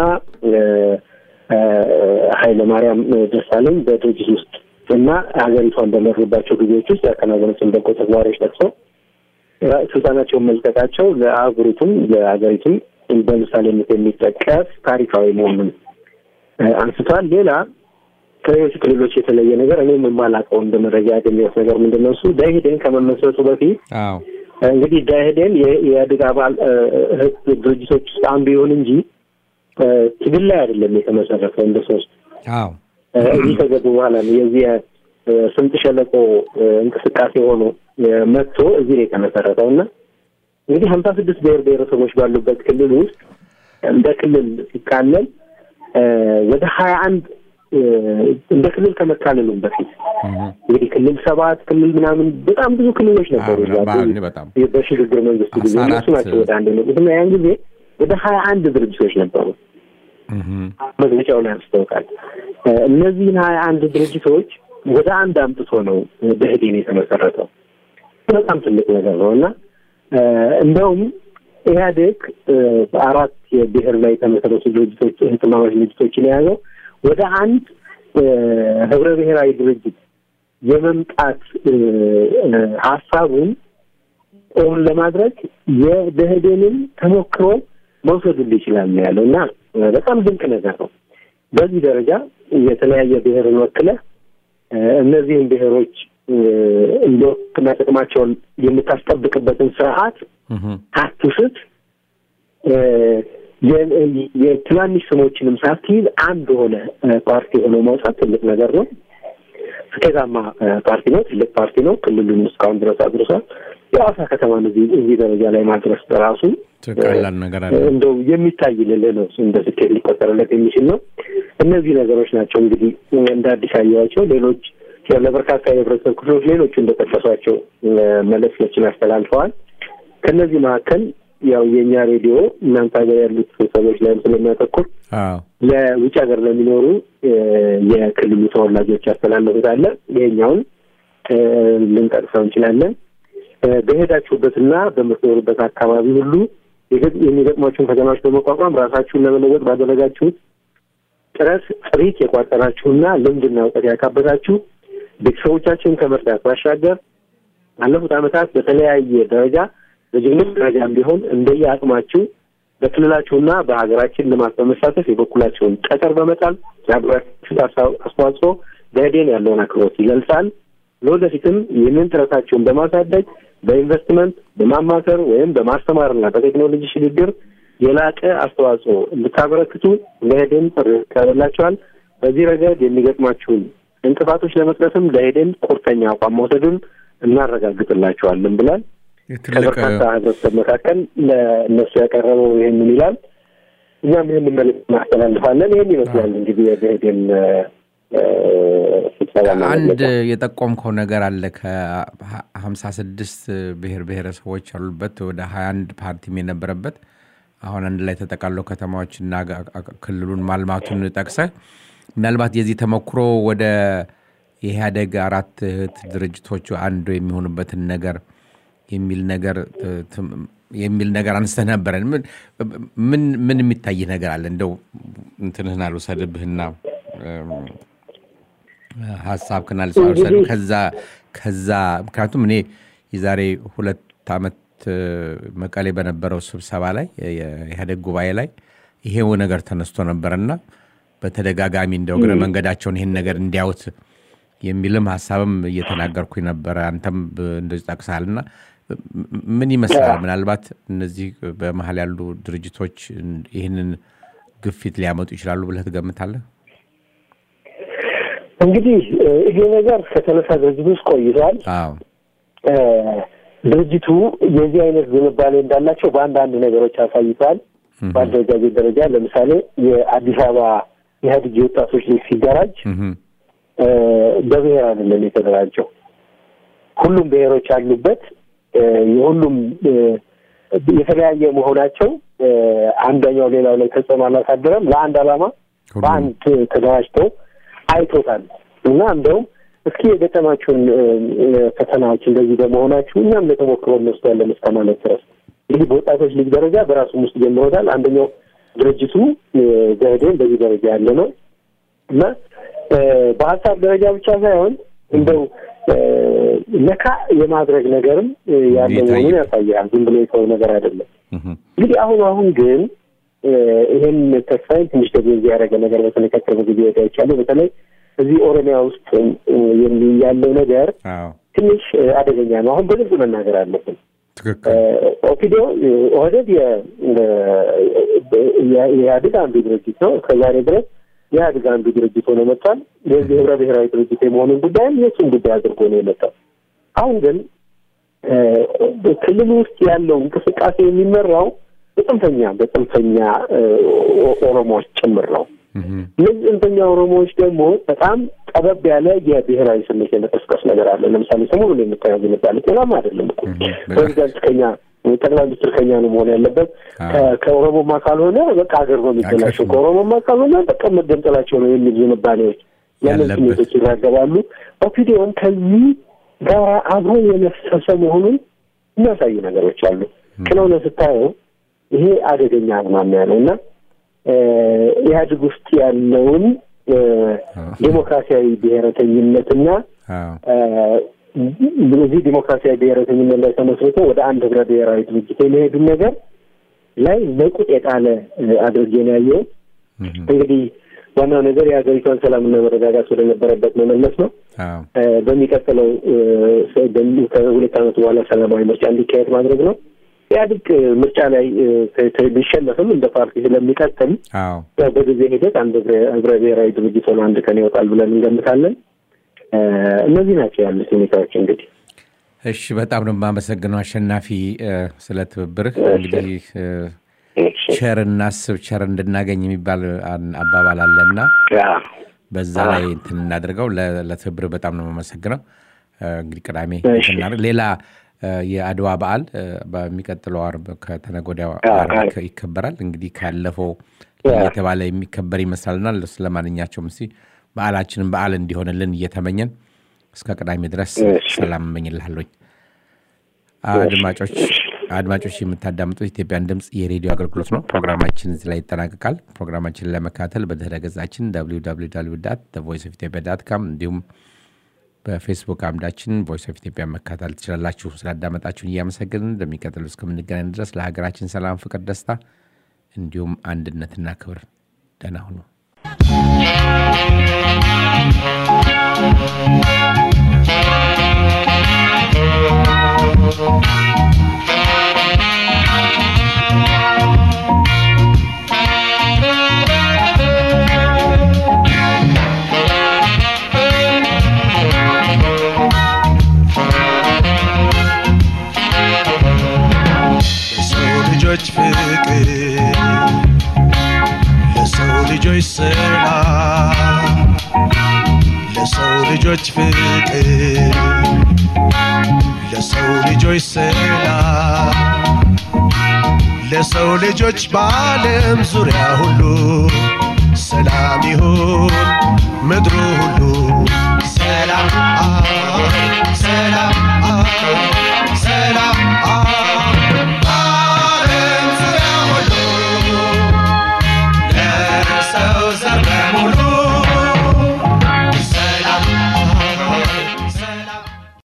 ኃይለማርያም ደሳለኝ በድርጅት ውስጥ እና ሀገሪቷን በመሩባቸው ጊዜዎች ውስጥ ያከናወኑትን በጎ ተግባሮች ጠቅሶ ስልጣናቸውን መልቀቃቸው ለአህጉሪቱም ለሀገሪቱም በምሳሌነት የሚጠቀስ ታሪካዊ መሆኑን አንስቷል። ሌላ ከሌሎች ክልሎች የተለየ ነገር እኔም የማላውቀው እንደ መረጃ ያገኘሁት ነገር ምንድን ነው? እሱ ደኢህዴን ከመመስረቱ በፊት እንግዲህ ደኢህዴን የኢህአዴግ አባል ድርጅቶች ውስጥ አንዱ ይሁን እንጂ ትግል ላይ አይደለም የተመሰረተው። እንደ ሶስት እዚህ ከገቡ በኋላ ነው የዚህ ስምጥ ሸለቆ እንቅስቃሴ ሆኖ መጥቶ እዚህ ነው የተመሰረተው እና እንግዲህ ሀምሳ ስድስት ብሔር ብሔረሰቦች ባሉበት ክልል ውስጥ እንደ ክልል ሲካለል ወደ ሀያ አንድ እንደ ክልል ከመካለሉም በፊት እንግዲህ ክልል ሰባት ክልል ምናምን በጣም ብዙ ክልሎች ነበሩ። በሽግግር መንግስቱ ጊዜ እነሱ ናቸው ወደ አንድ የመጡት እና ያን ጊዜ ወደ ሀያ አንድ ድርጅቶች ነበሩ። መግለጫው ላይ አንስተውታል። እነዚህን ሀያ አንድ ድርጅቶች ወደ አንድ አምጥቶ ነው ደኢህዴን የተመሰረተው። በጣም ትልቅ ነገር ነው እና እንደውም ኢህአዴግ በአራት የብሔር ላይ የተመሰረቱ ድርጅቶች እህትማማች ድርጅቶችን የያዘው ወደ አንድ ህብረ ብሔራዊ ድርጅት የመምጣት ሀሳቡን እውን ለማድረግ የደህዴንን ተሞክሮ መውሰድ ይችላል ነው ያለው እና በጣም ድንቅ ነገር ነው። በዚህ ደረጃ የተለያየ ብሔርን ወክለህ እነዚህን ብሔሮች እንዲወክና ጥቅማቸውን የምታስጠብቅበትን ስርዓት አትስት የትናንሽ ስሞችንም ሳትይዝ አንድ ሆነ ፓርቲ ሆኖ መውጣት ትልቅ ነገር ነው። ስኬታማ ፓርቲ ነው። ትልቅ ፓርቲ ነው። ክልሉን እስካሁን ድረስ አድርሷል። የሐዋሳ ከተማን እዚህ እዚህ ደረጃ ላይ ማድረስ በራሱ ቀላል ነገር አለ። እንደው የሚታይ ልልህ ነው። እንደ ስኬት ሊቆጠርለት የሚችል ነው። እነዚህ ነገሮች ናቸው እንግዲህ እንደ አዲስ አየኋቸው። ሌሎች ለበርካታ የህብረተሰብ ክፍሎች ሌሎቹ እንደጠቀሷቸው መልእክቶችን አስተላልፈዋል። ከእነዚህ መካከል ያው የእኛ ሬዲዮ እናንተ ሀገር ያሉት ሰዎች ላይም ስለሚያተኩር ለውጭ ሀገር ለሚኖሩ የክልሉ ተወላጆች ያስተላለፉት አለ። ይሄኛውን ልንጠቅሰው እንችላለን። በሄዳችሁበትና በምትኖሩበት አካባቢ ሁሉ የሚገጥሟችሁን ፈተናዎች በመቋቋም ራሳችሁን ለመለወጥ ባደረጋችሁት ጥረት ጥሪት የቋጠራችሁና ልምድና እውቀት ያካበታችሁ ቤተሰቦቻችሁን ከመርዳት ባሻገር ባለፉት ዓመታት በተለያየ ደረጃ በጀግኖች ደረጃም ቢሆን እንደየ አቅማችሁ በክልላችሁና በሀገራችን ልማት በመሳተፍ የበኩላቸውን ጠጠር በመጣል ያደረጋችሁት አስተዋጽኦ ደኢህዴን ያለውን አክብሮት ይገልጻል። ለወደፊትም ይህንን ጥረታችሁን በማሳደግ በኢንቨስትመንት በማማከር ወይም በማስተማርና በቴክኖሎጂ ሽግግር የላቀ አስተዋጽኦ እንድታበረክቱ ደኢህዴን ጥሪ ያቀርብላችኋል። በዚህ ረገድ የሚገጥማችሁን እንቅፋቶች ለመቅረፍም ደኢህዴን ቁርጠኛ አቋም መውሰዱን እናረጋግጥላችኋለን ብሏል። ከበርካታ ህብረተሰብ መካከል ለእነሱ ያቀረበው ይህንን ይላል። እኛም ይህንን መልዕክት እናስተላልፋለን። ይህን ይመስላል እንግዲህ የደኢህዴን ስብሰባ አንድ የጠቆምከው ነገር አለ። ከሀምሳ ስድስት ብሔር ብሔረሰቦች ያሉበት ወደ ሀያ አንድ ፓርቲም የነበረበት አሁን አንድ ላይ ተጠቃለው ከተማዎችና ክልሉን ማልማቱን ጠቅሰህ ምናልባት የዚህ ተሞክሮ ወደ የኢህአደግ አራት እህት ድርጅቶቹ አንዱ የሚሆኑበትን ነገር የሚል ነገር የሚል ነገር አንስተህ ነበረ። ምን ምን የሚታይ ነገር አለ? እንደው እንትንህን አልወሰድብህና ሀሳብህን አልወሰድ ከዛ ከዛ ምክንያቱም እኔ የዛሬ ሁለት ዓመት መቀሌ በነበረው ስብሰባ ላይ የኢህአዴግ ጉባኤ ላይ ይሄው ነገር ተነስቶ ነበረና በተደጋጋሚ እንደው እግረ መንገዳቸውን ይህን ነገር እንዲያዩት የሚልም ሀሳብም እየተናገርኩኝ ነበረ። አንተም እንደዚህ ጠቅሰሃልና ምን ይመስላል? ምናልባት እነዚህ በመሀል ያሉ ድርጅቶች ይህንን ግፊት ሊያመጡ ይችላሉ ብለህ ትገምታለህ? እንግዲህ ይሄ ነገር ከተነሳ ድርጅት ውስጥ ቆይቷል። አዎ ድርጅቱ የዚህ አይነት ዝንባሌ እንዳላቸው በአንዳንድ ነገሮች አሳይቷል። በአደረጃጀት ደረጃ ለምሳሌ የአዲስ አበባ ኢህአዴግ የወጣቶች ሊግ ሲደራጅ በብሔር አይደለም የተደራጀው። ሁሉም ብሔሮች ያሉበት የሁሉም የተለያየ መሆናቸው አንደኛው ሌላው ላይ ተጽዕኖ አላሳደረም። ለአንድ ዓላማ በአንድ ተደራጅተው አይቶታል እና እንደውም እስኪ የገጠማችሁን ፈተናዎች እንደዚህ በመሆናችሁ እኛም ለተሞክሮ እንወስዳለን እስከ ማለት ድረስ እንግዲህ በወጣቶች ሊግ ደረጃ በራሱም ውስጥ ጀምሮታል። አንደኛው ድርጅቱ ደኢህዴን በዚህ ደረጃ ያለ ነው እና በሀሳብ ደረጃ ብቻ ሳይሆን እንደው ነካ የማድረግ ነገርም ያለ መሆኑን ያሳያል። ዝም ብሎ የተወው ነገር አይደለም። እንግዲህ አሁን አሁን ግን ይህን ተስፋዬን ትንሽ ደግሞ ያደረገ ነገር በተለይ ከቅርብ ጊዜ ወዲያ ይቻለ በተለይ እዚህ ኦሮሚያ ውስጥ ያለው ነገር ትንሽ አደገኛ ነው። አሁን በግልጽ መናገር አለብን። ኦፒዲዮ ኦህዴድ የኢህአዴግ አንዱ ድርጅት ነው። እስከዛሬ ድረስ የኢህአዴግ አንዱ ድርጅት ሆኖ መጥቷል። የዚህ ህብረ ብሔራዊ ድርጅት የመሆኑን ጉዳይም የእሱን ጉዳይ አድርጎ ነው የመጣው። አሁን ግን ክልሉ ውስጥ ያለው እንቅስቃሴ የሚመራው በጽንፈኛ በጽንፈኛ ኦሮሞዎች ጭምር ነው። እነዚህ ጽንፈኛ ኦሮሞዎች ደግሞ በጣም ጠበብ ያለ የብሔራዊ ስሜት የመቀስቀስ ነገር አለ። ለምሳሌ ሰሞኑን የምታየው ዝንባሌ ጤናማ አይደለም እኮ ፕሬዚዳንት ከኛ ጠቅላይ ሚኒስትር ከኛ ነው መሆን ያለበት። ከኦሮሞማ ካልሆነ በቃ ሀገር ነው የሚበላሸው፣ ከኦሮሞማ ካልሆነ በቃ መገንጠላቸው ነው የሚል ዝንባሌዎች ያንን ስሜቶች ይራገባሉ። ኦፒዲዮን ከዚህ ጋር አብሮ የነፈሰ መሆኑን የሚያሳዩ ነገሮች አሉ። ስለሆነ ስታየው ይሄ አደገኛ አዝማሚያ ነው እና ኢህአዴግ ውስጥ ያለውን እ፣ ዴሞክራሲያዊ ብሔረተኝነትና አዎ እ፣ በዚህ ዲሞክራሲያዊ ብሔረተኝነት ላይ ተመስርቶ ወደ አንድ ህብረ ብሔራዊ ድርጅት የሚሄዱን ነገር ላይ ነቁጥ የጣለ እ፣ አድርጌ ነው ያየው። እህ፣ እንግዲህ ዋናው ነገር የሀገሪቷን ሰላምና መረጋጋት ወደነበረበት መመለስ ነው። አዎ እ፣ በሚቀጥለው እ፣ ሰ- በሚ- ከሁለት ዓመት በኋላ ሰላማዊ ምርጫ እንዲካሄድ ማድረግ ነው። ኢህአዴግ እ፣ ምርጫ ላይ እ፣ ተ- ተ- ቢሸነፍም እንደ ፓርቲ ስለሚቀጥል አዎ ያው በጊዜ ሂደት አንድ ህብረ ህብረ ብሔራዊ ድርጅት ሆኖ አንድ ቀን ይወጣል ብለን እንገምታለን። እ፣ እነዚህ ናቸው ያሉት ሁኔታዎች እንግዲህ እሺ በጣም ነው የማመሰግነው አሸናፊ እ፣ ስለ ትብብርህ። እንግዲህ እ፣ ቸር እናስብ ቸር እንድናገኝ የሚባል አን- አባባል አለና ያ በዛ ላይ እንትን እናድርገው። ለ- ለትብብር በጣም ነው የማመሰግነው። እ፣ እንግዲህ ቅዳሜ እሺ። እንትን እናድርግ። ሌላ እ፣ የአድዋ በዓል እ፣ በሚቀጥለው አርብ ከተነገ ወዲያ አ- አርብ አ- ይከ- ይከበራል። እንግዲህ ካለፈው ያ። እየተባለ የሚከበር ይመስላልና ስለማንኛቸውም እስኪ በዓላችንን በዓል እንዲሆንልን እየተመኘን እስከ ቅዳሜ ድረስ እሺ። ሰላም እመኝልሃለኝ። አድማጮች አድማጮች የምታዳምጡት ኢትዮጵያን ድምፅ የሬዲዮ አገልግሎት ነው። ፕሮግራማችን እዚህ ላይ ይጠናቀቃል። ፕሮግራማችንን ለመከታተል በድህረ ገጻችን ቮይስ ኦፍ ኢትዮጵያ ዳት ካም እንዲሁም በፌስቡክ አምዳችን ቮይስ ኦፍ ኢትዮጵያ መከታተል ትችላላችሁ። ስላዳመጣችሁን እያመሰግንን እንደሚቀጥሉ እስከምንገናኝ ድረስ ለሀገራችን ሰላም፣ ፍቅር፣ ደስታ እንዲሁም አንድነትና ክብር ደህና ሁኑ። ለሰው ልጆች ፍቅር ለሰው ልጆች ሰላም ለሰው ልጆች ፍቅር ለሰው ልጆች ሰላም ለሰው ልጆች በዓለም ዙሪያ ሁሉ ሰላም ይሁን ምድሩ ሁሉ ሰላም ሰላም